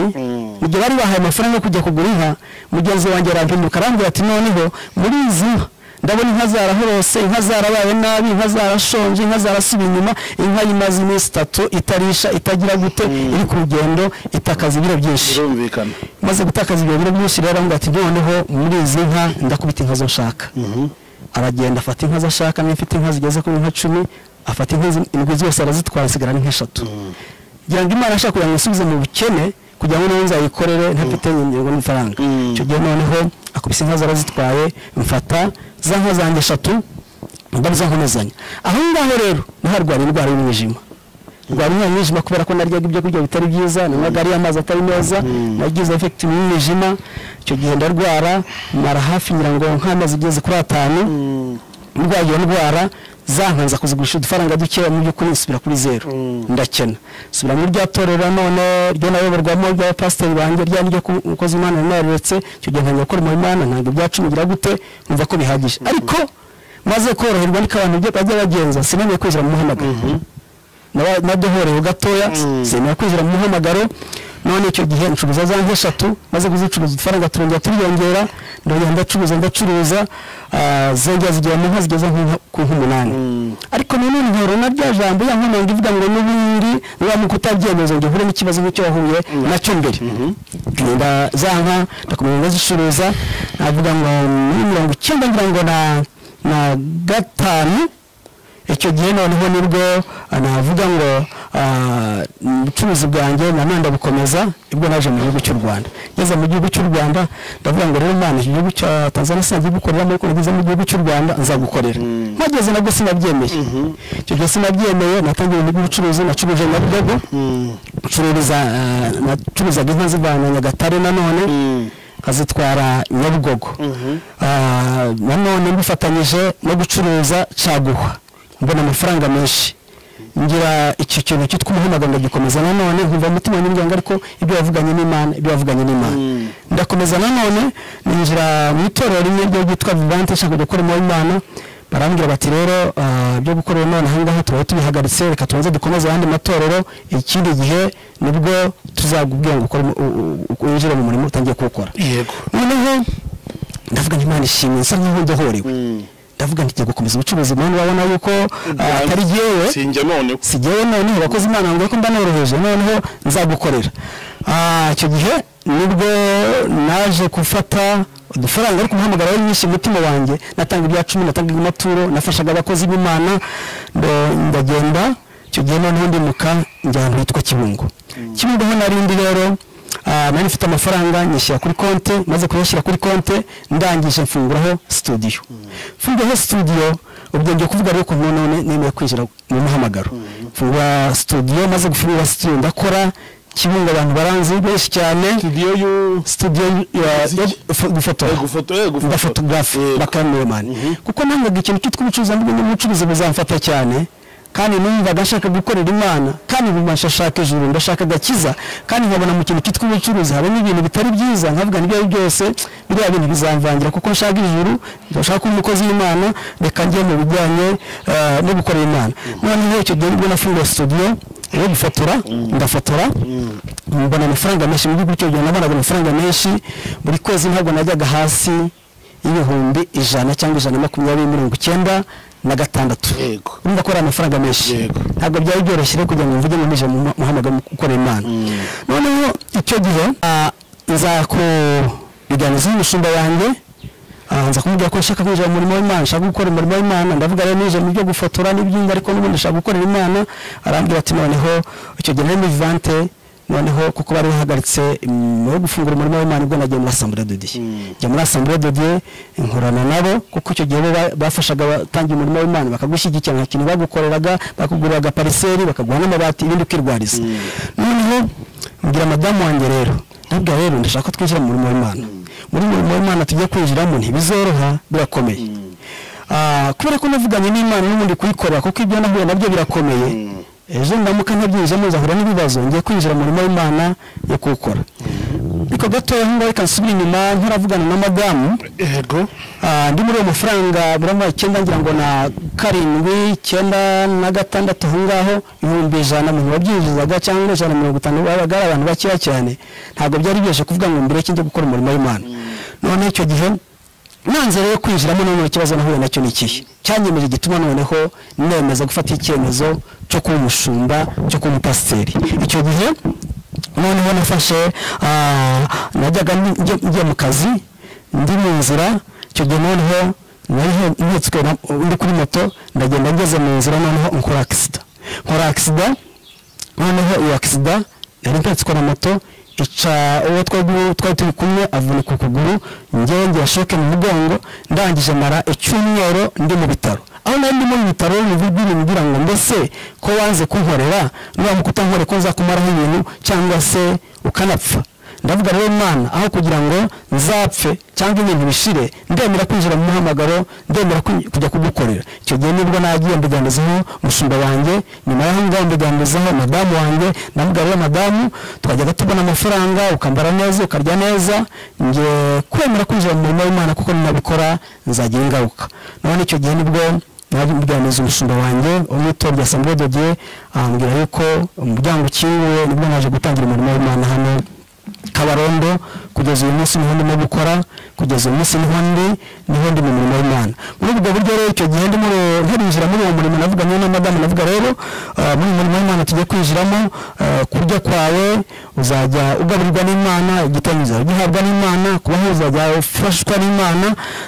mu gihe bari bahaye amafaranga yo kujya kugura inka mugenzi wanjye arampinduka arambwira ati noneho muri izi nka ndabona inka zarahorose inka zarabaye nabi inka zarashonje inka zarasubiye inyuma inka y'imaze iminsi itatu itarisha itagira gute iri ku rugendo itakaza ibiro byinshi birumvikana maze gutakaza ibiro biro byinshi rero aramubwira ati noneho muri izi nka ndakubita inka zo nshaka aragenda afata inka zo ashaka niba afite inka zigeze kuri nka cumi afata inka zi- indwi zose arazitwara hasigara n'inka eshatu kugira ngo imana ashaka kugira ngo isubize mu bukene kugira ngo niyo nzayikorere ntafite ingengo n'amafaranga icyo gihe noneho akubise inka zarazitwaye mfata za nka zanjye eshatu ndabuza nkomezanya aho ngaho rero naharwara indwara y'umwijima ndwara umwanya w'umwijima kubera ko naryaga ibyo kurya bitari byiza nanywaga ariyo amazi atari meza nagize efekiti y'umwijima icyo gihe ndarwara mara hafi ngira ngo nk'amezi igeze kuri atanu ndwaye iyo ndwara zankanza kuzigurisha udufaranga dukeya mu by'ukuri nsubira kuri zeru ndakena nsubira muri rya torero none ryo nayoborwamo rya pasiteri banjye rya ryo ku- umukozi w'imana yari nararetse icyo gihe ntangira gukora umurimo w'imana ntabwo ibya cumi bigira gute nkumva ko bihagije ariko maze koroherwa niko abantu byo- bajya bagenza sinamenye kwinjira mu muhamagaro nabyo horewe gatoya sinema kwinjira mu muhamagaro none icyo gihe ncuruza za nk'eshatu maze kuzicuruza udufaranga turongera turiyongera ndongera ndacuruza ndacuruza ah, zongera zigera mu nka zigeze nko- ku nk'umunani ariko nanone nkora na rya jambo ya nkomanga ivuga ngo n'ubundi uramuka utabyemeza ngo uhure n'ikibazo nk'icyo wahuye nacyo mbere ngenda za nka ndakomeza ndazicuruza navuga ngo muri mirongo icyenda ngira ngo na na gatanu icyo gihe noneho nibwo ah, navuga ngo ah, ubucuruzi bwanjye nanone ndabukomeza ibwo naje mu gihugu cy'u rwanda ngeze mu gihugu cy'u rwanda ndavuga ngo rero imana iki gihugu cya tanzania sinagikoreramo ariko nageze mu gihugu cy'u rwanda nzagukorera mpageze nabwo sinabyemeye icyo gihe sinabyemeye natangiye ibintu by'ubucuruzi nacuruje nyabugogo ncururiza ah, nacuruzaga inka zivana nyagatare nanone nkazitwara nyabugogo Ah, nanone mbifatanyije no gucuruza caguha mbona amafaranga menshi ngira iki kintu cyitwa umuhamagaro ndagikomeza nanone nkumva umutima wanjye ngo ariko ibyo wavuganye n'imana ibyo wavuganye n'imana ndakomeza nanone ninjira mu itorero rimwe ryo ryitwa vivante nshaka gukora umurimo w'imana barambwira bati rero ah, ibyo gukora uyu none ahangaha turaba tubihagaritse reka tubanze dukomeze ayandi matorero ikindi gihe nibwo tuzakubwira ngo ukore umu- u- u- u- winjire mu murimo utangiye kuwukora yego noneho ndavuga ngo imana ishimwe nsa nkaho ndahorewe ndavuga nti ngiye gukomeza ubucuruzi bwana urabona yuko ah, atari jyewe sinjya noneho sigewe noneho abakozi imana ngo ko mbanoroheje noneho nzagukorera Ah, icyo gihe nibwo naje gufata udufaranga ariko umuhamagaro wari mwinshi mu mutima wanjye natanga ibya cumi natangaga amaturo nafashaga abakozi b'imana ndo- ndagenda icyo gihe noneho ndimuka njya ahantu hitwa kibungo kibungo ho narindi rero ah, nari mfite amafaranga nyishyira kuri konti maze kuyashyira kuri konti ndangije mfunguraho studio mfunguraho studio ubwo ngiye kuvuga rero ukuntu none nemeye kwinjira mu muhamagaro mfungura studio maze gufungura studio ndakora kibungo abantu baranzi benshi cyane studio y'u studio ya Umuziki. yo gufo- gufotora Eh, gufoto eh, gufoto. ndafotogarafe Yego. bakaramuwe mani kuko nangaga ikintu cyitwa ubucuruzi ahubwo n'ubucuruzi buzamfata cyane kandi numvaga nshaka gukorera imana kandi numva nshaka ijuru ndashaka agakiza kandi nkabona mu kintu cyitwa ubucuruzi habamo ibintu bitari byiza nkavuga n'ibyo ari byose biriya bintu bizamvangira kuko nshaka ijuru ndashaka kuba umukozi w'imana reka njye mu bijyanye eh, no gukorera imana noneho icyo gihe nibwo nafunguye studio yo gufotora ndafotora mbona amafaranga menshi mu gihugu cy'u Rwanda nabonaga amafaranga menshi buri kwezi ntabwo najyaga hasi y'ibihumbi ijana cyangwa ijana na makumyabiri mirongo icyenda na gatandatu Yego. urumva ko ari amafaranga menshi Yego. ntabwo byari byoroshye rero kugira ngo mvuge ngo nije mu mu- muhamagaro mu gukorera imana noneho icyo gihe ah, nza kubiganiza n'umushumba wanjye ah, nza kumubwira ko nshaka kwinjira mu murimo w'imana nshaka gukora umurimo w'imana ndavuga rero nije mu byo gufotora n'ibyindi ariko n'ubundi nshaka gukorera imana arambwira ati noneho icyo gihe nari muri vivante noneho kuko bari bahagaritse mu gufungura umurimo w'imana ubwo nagiye muri asambure dodiye njya muri asambure dodiye nkorana nabo kuko icyo gihe bo ba- bafashaga abatangiye umurimo w'imana bakagushyigikira nta kintu bagukoreraga bakuguriraga pariseri bakaguha n'amabati ibindi ukirwariza noneho mbwira madamu wanjye rero nabwo rero ndashaka ko twinjira mu murimo w'imana muri uyu murimo w'imana tujya kwinjiramo ntibizoroha birakomeye Ah, kubera ko navuganye n'imana n'ubundi kuyikorera kuko ibyo nahuye nabyo birakomeye ejo ndamuka ntabyinjiyemo nzahura n'ibibazo ngiye kwinjira mu murimo w'imana yo kuwukora ariko gatoya nkuba reka nsubire inyuma ntaravugana na madamu yego Ah, ndi muri uwo mafaranga burama icyenda ngira ngo na karindwi icyenda na gatandatu aho ngaho ibihumbi ijana mu babyinjizaga cyangwa ijana na mirongo itanu babaga ari abantu bakeya cyane ntabwo byari byoroshye kuvuga ngo mbere kijya gukora umurimo w'imana noneho icyo gihe nanze rero kwinjiramo noneho ikibazo nahuye nacyo ni ikihe cyanyemeje igituma noneho nemeza gufata icyemezo cyo kuba umushumba cyo kuba umupasiteri icyo gihe noneho nafashe ah, najyaga ndi- njye- njya mu kazi ndi mu nzira icyo gihe noneho nari he- nhetswe na- ndi kuri moto ndagenda ngeze mu nzira noneho nkora akisida nkora akisida noneho iyo akisida nari mpetswe na moto ica uwo twari twari turi kumwe avunika ukuguru ngewe ngira shoke mu mugongo ndangije mara icyumweru ndi mu bitaro aho nari ndimo mu bitaro bivugira ngira ngo mbese ko wanze kunkorera nuramuka utankorera ko nzakumaraho ibintu cyangwa se ukanapfa ndavuga rero imana aho kugira ngo nzapfe cyangwa ibintu bishire ndemera kwinjira mu muhamagaro ndemera kwi- kujya kugukorera icyo gihe nibwo nagiye mbiganizaho umushumba wanjye nyuma y'aho ngaho mbiganizaho madamu wanjye ndavuga rero madamu twajyaga tubona amafaranga ukambara neza ukarya neza nge kwemera kwinjira mu murimo w'imana kuko ninabikora nzagira ingaruka none icyo gihe nibwo naje mbyaniza umushinga wanjye umwitorwa asamwe dogiye ambwira yuko umuryango ukinguye nibwo naje gutangira umurimo w'imana hano kabarondo kugeza uyu munsi niho ndimo gukora kugeza uyu munsi niho ndi niho ndi mu murimo w'imana muri ubwo buryo rero icyo gihe ndimo ntarinjira muri uwo murimo navuga niyo na madamu navuga rero ah, muri uyu murimo w'imana tugiye kwinjiramo ah, kurya kwawe uzajya ugaburirwa n'imana igitabo uzajya ugihabwa n'imana kubaho uzajya ufashwa n'imana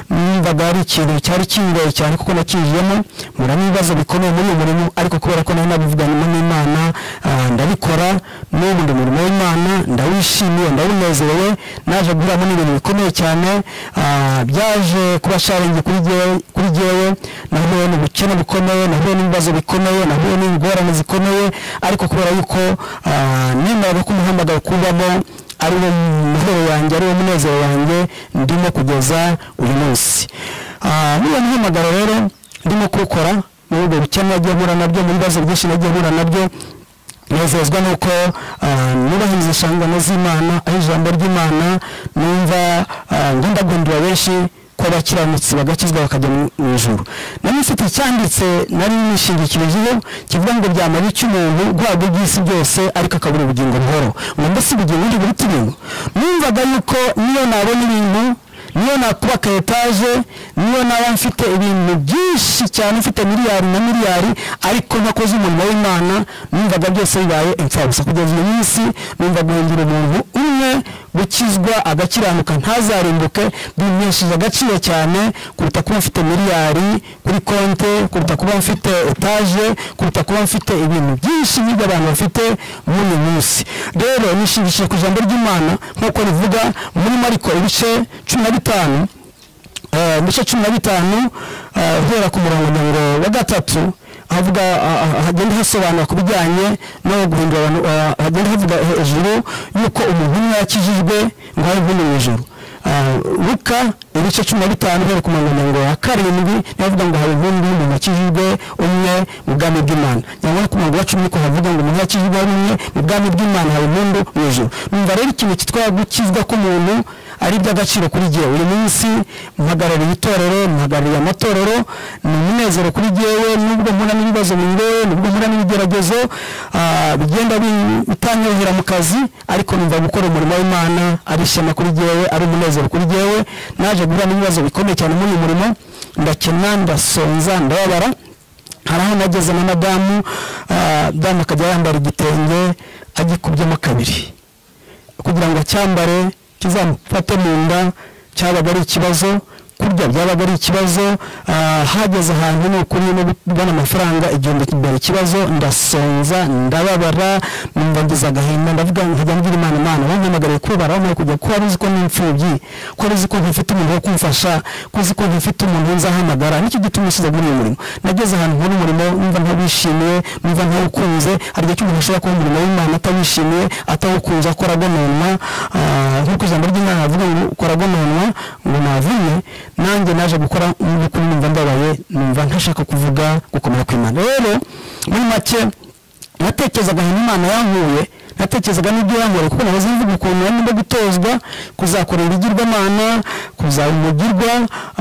numvaga ari ikintu cyari kingoye cyane kuko nakinjiyemo mpura n'ibibazo bikomeye muri uyu murimo ariko kubera ko nari nabivuganyemo n'imana ah, ndabikora n'ubu ndi umurimo w'imana ndawishimiye ndawunezerewe naje guhuramo n'ibintu bikomeye cyane ah, byaje kuba sharingi kuri jyewe- kuri jyewe nahuye n'ubukene bukomeye nahuye n'ibibazo bikomeye nahuye n'ingorane zikomeye ariko kubera yuko ah, nemeraga ko umuhamagaro kubamo ari wo mahoro yanjye ari wo munezero wanjye ndimo kugeza uyu munsi Ah, muri uwo muhamagaro rero ndimo kuwukora muri ubwo bukene nagiye mpura nabyo mu bibazo byinshi nagiye mpura nabyo nezezwa nuko ah, nubahiriza inshingano z'imana aho ijambo ry'imana numva ah, ngundagundura benshi ko abakiranutsi bagakizwa bakajya mu mu ijuru nari mfite icyanditse nari nishingikirijeho kivuga ngo byamara icyo umuntu guhabwa iby'isi byose ariko akabura ubugingo buhoro ngo mbese ubugingo ndi buruta ibintu numvaga yuko niyo nabona ibintu niyo nakuba ka etaje niyo naba mfite ibintu byinshi cyane mfite miliyari na miliyari ariko ntakoze umurimo w'imana numvaga byose bibaye imfabusa kugeza uyu munsi numva guhindura umuntu umwe gukizwa agakiranuka ntazarimbuke bimpesheje agaciro cyane kuruta kuba mfite miliyari kuri konte kuruta kuba mfite etaje kuruta kuba mfite ibintu byinshi nk'ibyo abantu bafite muri uyu munsi rero nishimishije ku ijambo ry'imana nk'uko rivuga muri mariko ibice cumi na bitanu eh, mu bice cumi na bitanu eh, guhera ku murongo mirongo wa gatatu havuga ah, ah, hagenda hasobanura ku bijyanye no guhindura abantu ah, hagenda havuga hejuru yuko umuntu umwe yakijijwe ngo habe imvune mu ijoro Ah, luka ibice cumi na bitanu guhera ku murongo mirongo wa karindwi niho havuga ngo habe imvune umuntu wakijijwe umwe mu bwami bw'imana nyamara no ku murongo wa cumi niko havuga ngo umuntu yakijijwe umwe mu bwami bw'imana habe impundu mu ijoro numva rero ikintu cyitwa gukizwa k'umuntu ari iby'agaciro kuri jyewe uyu munsi mpagarariye itorero mpagarariye amatorero ni umunezero kuri jyewe nubwo mpura n'ibibazo bingoye nubwo mpura n'ibigeragezo ah, bigenda bi- bitanyorohera mu kazi ariko numva gukora umurimo w'imana ari ishema kuri jyewe ari umunezero kuri jyewe naje guhura n'ibibazo bikomeye cyane muri uyu murimo ndakena ndasonza ndababara hari aho nageze na madamu ah, damu akajya yambara igitenge agikubyemo kabiri kugira ngo acyambare kizamufate mu nda cyabaga ari ikibazo kurya byabaga ari ikibazo ah, hageze ahantu ni ukuri no kubona amafaranga igihumbi kimbera ikibazo ndasonza ndababara numva ngize agahinda ndavuga nkajya mbwira imana imana wampamagariye kubara wamaye kujya kuba uzi ko ni imfubyi ko uzi ko ntafite umuntu wo kumfasha ko uzi ko ntafite umuntu nzahamagara nicyo gituma usize muri uyu murimo nageze ahantu nkora umurimo numva ntawishimiye numva ntawukunze hari igihe cy'umuntu ashobora kuba umurimo w'imana atawishimiye atawukunze akora agononwa ah, nk'uko ijambo ry'imana rivuga ngo ukora agononwa ngo navumye nanjye naje gukora mu by'ukuri numva ndabaye numva ntashaka kuvuga gukomera kw'imana rero muri make natekerezaga ahantu imana yankuye natekerezaga n'ibyo yankuye kuko nahoze mvuga ukuntu nari ndimo gutozwa kuzakorera ibigirwamana kuzaba umugirwa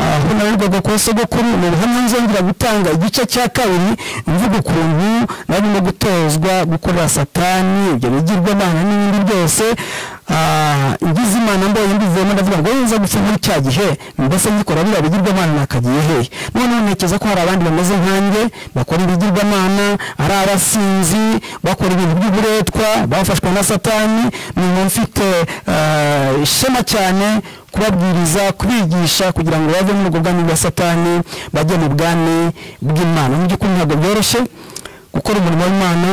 ah, aho narerwaga kuba sogokuru ni ubuhamya nzongera gutanga igice cya kabiri mvuga ukuntu nari ndimo gutozwa gukorera satani ibyo bigirwamana n'ibindi byose Ah, ngize imana mbonye mbivuyemo ndavuga ngo nza gupfa muri cya gihe mbese ngikora biriya bigirwamana nakagiye hehe noneho ntekereza ko hari abandi bameze nkanjye bakora ibigirwamana ari abasinzi bakora ibintu by'uburetwa bafashwa na satani numva mfite ah, ishema cyane kubabwiriza kubigisha kugira ngo bave muri ubwo bwami bwa satani bajye mu bwami bw'imana mu by'ukuri ntabwo byoroshye gukora umurimo w'imana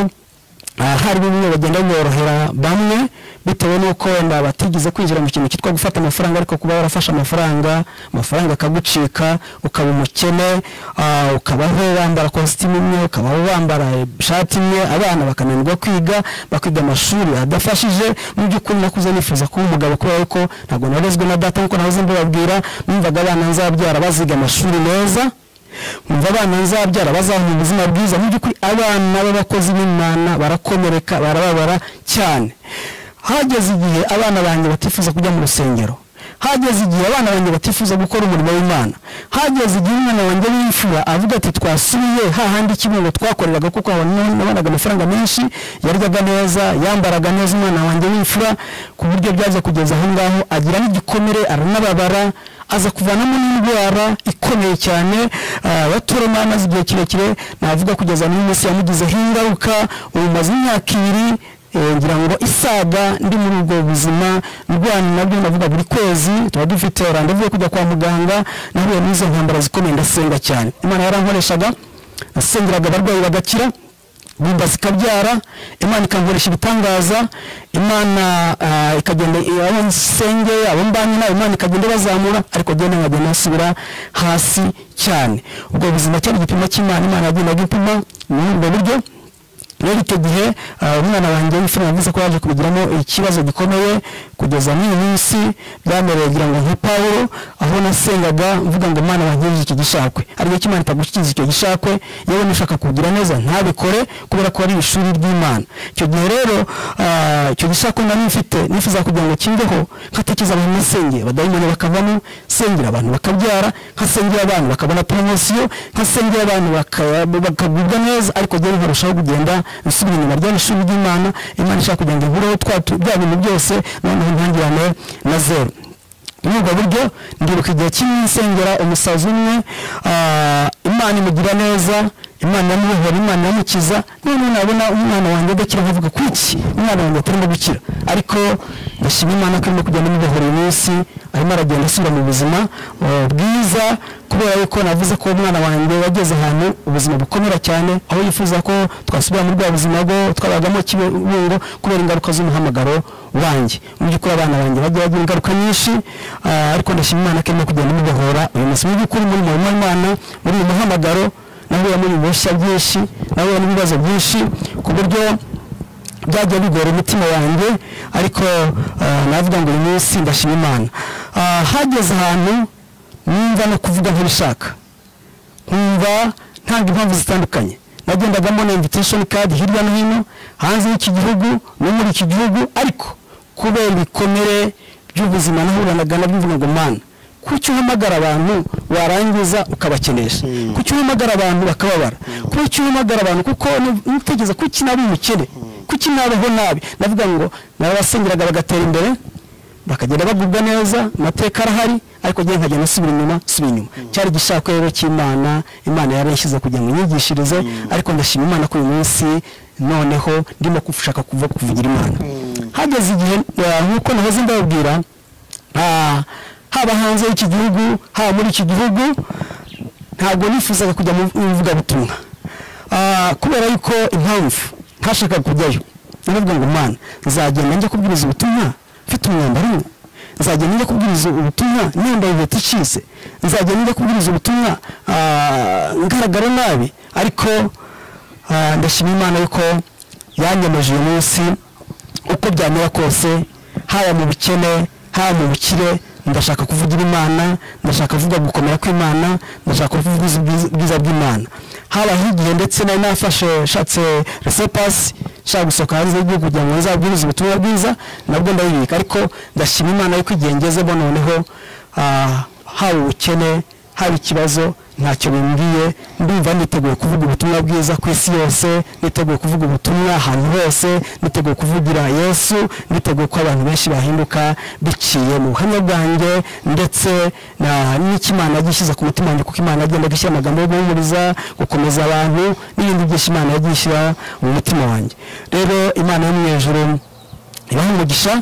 aha hari bimwe bagenda biborohera bamwe bitewe n'uko wenda batigeze kwinjira mu kintu cyitwa gufata amafaranga ariko kuba warafashe amafaranga amafaranga akagucika ukaba umukene ah, ukabaho wambara kositimu imwe ukabaho wambara ishati imwe abana bakananirwa kwiga bakiga amashuri adafashije mu by'ukuri nakuze nifuza kuba umugabo kubera ko ntabwo narezwe na data nk'uko nahoze mbibabwira numvaga abana nzabyara baziga amashuri meza umva abana nzabyara bazahabwa ubuzima bwiza mu by'ukuri abana b'abakozi b'imana barakomereka barababara cyane hageze igihe abana banjye batifuza kujya mu rusengero hageze igihe abana banjye batifuza gukora umurimo w'imana hageze igihe umwana wanjye w'imfura avuga ati twasubiye hahandi ikibuno twakoreraga kuko nabonaga amafaranga menshi yaryaga neza yambaraga neza umwana wanjye w'imfura ku buryo byaje kugeza aho ngaho agira n'igikomere aranababara aza kuvanamo n'indwara ikomeye cyane ah, batoroma amaze igihe kirekire navuga kugeza n'umunsi yamugizeho ingaruka ubu maze imyaka ibiri Eh, ngira ngo isaga ndi muri ubwo buzima ndwana nabyo navuga buri kwezi tuba dufite randevu yo kujya kwa muganga nahuye n'izo ntambara zikomeye ndasenga cyane imana yarankoreshaga nasengeraga abarwayi bagakira bimba zikabyara imana ikankoresha ibitangaza imana ah, ikagenda abo nsenge abo mbanye nabo imana ikagenda bazamura ariko agenda nkagenda nasubira hasi cyane ubwo buzima cyari igipimo cy'imana imana yagendaga ipima muri ubwo buryo rero icyo gihe ah, umwana wanjye w'imfura yavuze ko yaje kubigiramo ikibazo gikomeye kugeza n'iyi minsi byamereye ngira ngo nka pawulo aho nasengaga mvuga ngo mana wankirije icyo gishakwe ariko icyo imana itagushyikiza icyo gishakwe yewe nushaka kugira neza ntabikore kubera ko ari ishuri ry'imana icyo gihe rero ah, icyo gishakwe nari mfite nifuza kugira ngo kimbeho nkatekereza abantu nasengeye abadayimoni bakavamo sengera abantu bakabyara nkasengera abantu bakabona poromosiyo nkasengera abantu baka- bakagubwa neza ariko rero nkarushaho kugenda nsubira inyuma rya ishuri ry'imana imana ishaka kugira ngo ihureho twa tu- bya bintu byose noneho ntangirane na zeru muri ubwo buryo ndibuka igihe kimwe nsengera umusazi umwe ah, imana imugira neza imana yamubohora imana yamukiza none nabona umwana wanjye adakira nkavuga kuki umwana wanjye atarimo gukira ariko ndashima imana ko arimo kugenda amubohora uyu munsi arimo aragenda asubira mu buzima eh, bwiza kubera yuko navuze ko umwana wanjye yageze ahantu ubuzima bukomera cyane aho yifuza ko twasubira muri bwa buzima bwo twabagamo kibungo kubera ingaruka z'umuhamagaro wanjye mu by'ukuri abana banjye bagiye bagira ingaruka nyinshi ah, ariko ndashima imana ko irimo kugenda imubohora uyu munsi mu by'ukuri muri murimo w'imana muri uyu muhamagaro nahuyemo ibibushya byinshi nahuyemo n'ibibazo byinshi ku buryo byagiye bigora umutima wanjye ariko ah, navuga ngo uyu munsi ndashima imana Ah, hageze ahantu numva no kuvuga nk'ibishaka nkumva ntanga impamvu zitandukanye nagendagamo na invitation card hirya no hino hanze y'iki gihugu no muri iki gihugu ariko kubera ibikomere by'ubuzima nahuranaga nabyo mvuga ngo mana kuki uhamagara abantu warangiza ukabakenesha kuki uhamagara abantu bakababara kuki uhamagara abantu kuko nu- nutekereza kuki naba umukene kuki nabaho nabi navuga ngo narabasengeraga bagatera imbere bakagenda bagubwa neza amateka arahari ariko njye nkagenda nsubira inyuma nsubira inyuma cyari igishakwa rero cy'imana imana yarayishyize kugira ngo inyigishirize ariko ndashima imana ko uyu munsi noneho ndimo gushaka kuva kuvugira imana hageze igihe eh, nk'uko nahoze ndababwira ah, haba hanze y'iki gihugu haba muri iki gihugu ntabwo nifuzaga kujya mu ivugabutumwa Ah, kubera yuko impamvu ntashakaga kujyayo naravuga ngo mana nzagenda njya kubwiriza ubutumwa mfite umwambaro umwe nzagenda njya kubwiriza ubutumwa nembaye inkweto icitse nzagenda njya kubwiriza ubutumwa ah, ngaragara nabi ariko ah, ndashima imana yuko yanyemeje uyu munsi uko byamera kose haba mu bukene haba mu bukire ndashaka kuvugira imana ndashaka kuvuga gukomera kw'imana ndashaka kuvuga ubwiza- ubwiza bw'imana haba higihe ndetse nari nafashe nshatse resepasi nshaka gusohoka hanze y'igihugu kugira ngo nzabwirize ubutumwa bwiza nabwo ndabibika ariko ndashima imana yuko igihe ngezemo noneho ah, haba ubukene haba ikibazo ntacyo bimbwiye ndumva niteguye kuvuga ubutumwa bwiza ku isi yose niteguye kuvuga ubutumwa ahantu hose niteguye kuvugira yesu niteguye ko abantu benshi bahinduka biciye mu buhamya bwanjye ndetse na- n'ikimana yagishyize ku mutima wanjye kuko imana yagenda gushyira amagambo yo guhumuriza gukomeza abantu n'ibindi byinshi imana yagishyira mu mutima wanjye rero imana yo mu ijuru ibaha umugisha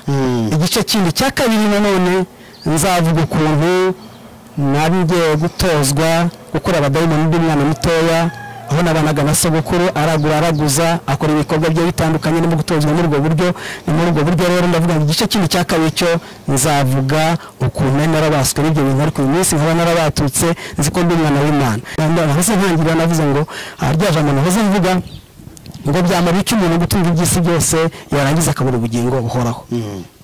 igice kindi cya kabiri nanone nzavuga ukuntu nabigiye gutozwa gukora abadayimoni b'umwana mutoya aho nabanaga na sogokuru aragura araguza akora ibikorwa bye bitandukanye no mu gutozwa muri ubwo buryo ni muri ubwo buryo rero ndavuga ngo igice kindi cya kabiri cyo nzavuga ukuntu nari narabaswe n'ibyo bintu ariko uyu munsi nkaba narabatutse nzi ko ndi umwana w'imana nahoze ntangirira navuze ngo aha rya jambo nahoze mvuga ngo byamara iki umuntu gutunga iby'isi byose yarangiza akabura ubugingo buhoraho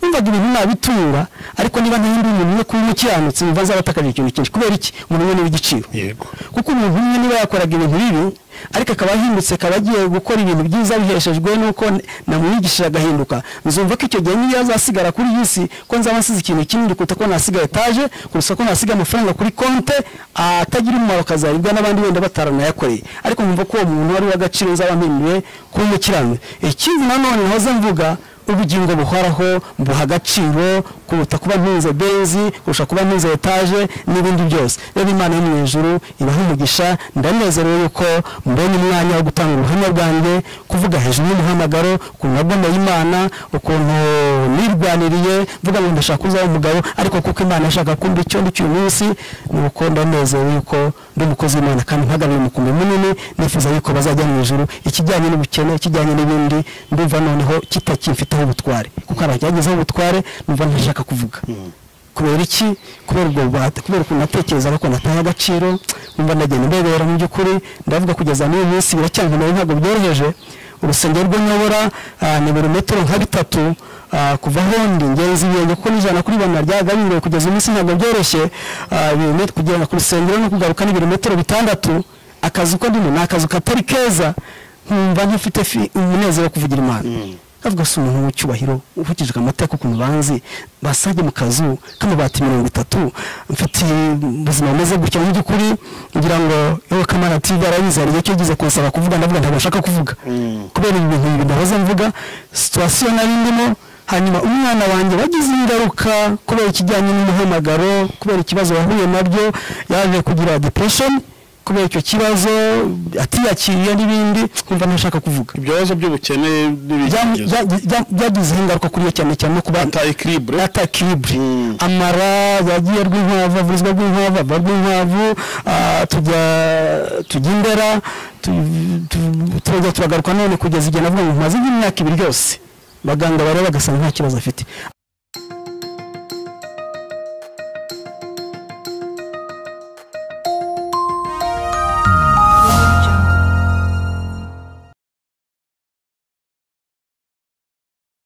numvaga ibintu nabitunga ariko niba ntahinduye umuntu umwe kuba umukiranutsi mva nzabatakaje ikintu cyinshi kubera iki umuntu umwe niwe igiciro yego kuko umuntu umwe niba yakoraga ibintu bibi ariko akaba ahindutse akaba agiye gukora ibintu byiza biheshejwe n'uko n- namwigishije agahinduka nzumva ko icyo gihe niyo azasigara kuri iyi si ko nzaba nsize ikintu kinini kuruta ko nasiga etaje kurusha ko nasiga amafaranga kuri konte atagira umumaro akazaribwa n'abandi wenda bataranayakoreye ariko nkumva ko uwo muntu wari uw'agaciro nzaba mpinduye kuba umukiranutsi ikindi nanone nhoza mvuga ubugingo buhoraho buha agaciro kuruta kuba ntunze benzi kurusha kuba ntunze etaje n'ibindi byose rero imana yo mu ijuru ibaha umugisha ndanezerewe yuko mbonye umwanya wo gutanga ubuhamya bwanjye kuvuga hejuru y'umuhamagaro ukuntu nagomeye imana ukuntu nirwaniriye mvuga ngo ndashaka kuzaba umugabo ariko kuko imana yashaka kumbi icyo ndi cy'uyu munsi ni uko ndanezerewe yuko ndi umukozi w'imana kandi mpagarariye umukumbi munini nifuza yuko bazajya mu ijuru ikijyanye n'ubukene ikijyanye n'ibindi ndumva noneho kitakimfiteho ubutware kuko abacyagezeho ubutware numva ntashaka kuvuga kubera iki kubera ubwo bubata kubera ukuntu natekerezaga ko nataye agaciro numva ndagenda ndebera mu by'ukuri ndavuga kugeza n'uyu munsi biracyankomewe ntabwo byoroheje urusengero rwo nyobora ah, ni buri metero nka bitatu ah, kuva aho ndi ngenzi ibirenge kuko n'ijana kuri ijana ryagabanyiwe kugeza umunsi ntabwo byoroshye ah, ibirometero- kugenda ku rusengero no kugaruka ni ibirometero bitandatu akazi uko ndimo ni akazi katari keza nkumva ntafite fi- umunezero wo kuvugira imana avuga si umuntu w'icyubahiro ukurikije amateka ukuntu banzi basage mu kazu k'amabati mirongo itatu mfite ubuzima bumeze gutya mu by'ukuri ngira ngo yewe kamana tv arabizaniye icyo gize kunsaba kuvuga ndavuga ntabwo nshaka kuvuga kubera ibi bintu bibiri ndahoze mvuga situwasiyo nari ndimo hanyuma umwana wanjye wagize ingaruka kubera ikijyanye n'umuhamagaro kubera ikibazo yahuye nabyo yaje kugira depression kubera icyo kibazo atiyakiriye n'ibindi nkumva ntashaka kuvuga ibyo bibazo by'ubukene Byamu- n'ibigeragezo bya- bya- byagizeho ingaruka kuri yo cyane cyane no kuba ata ekiribure ata kiribure Mm. amara yagiye rw'inkwavu avurizwa rw'inkwavu ava rw'inkwavu ah, tujya tujya imbera tu- tu- turajya turagaruka none kugeza igihe navuga ngo maze nk'imyaka ibiri yose abaganga bareba bagasanga nta kibazo afite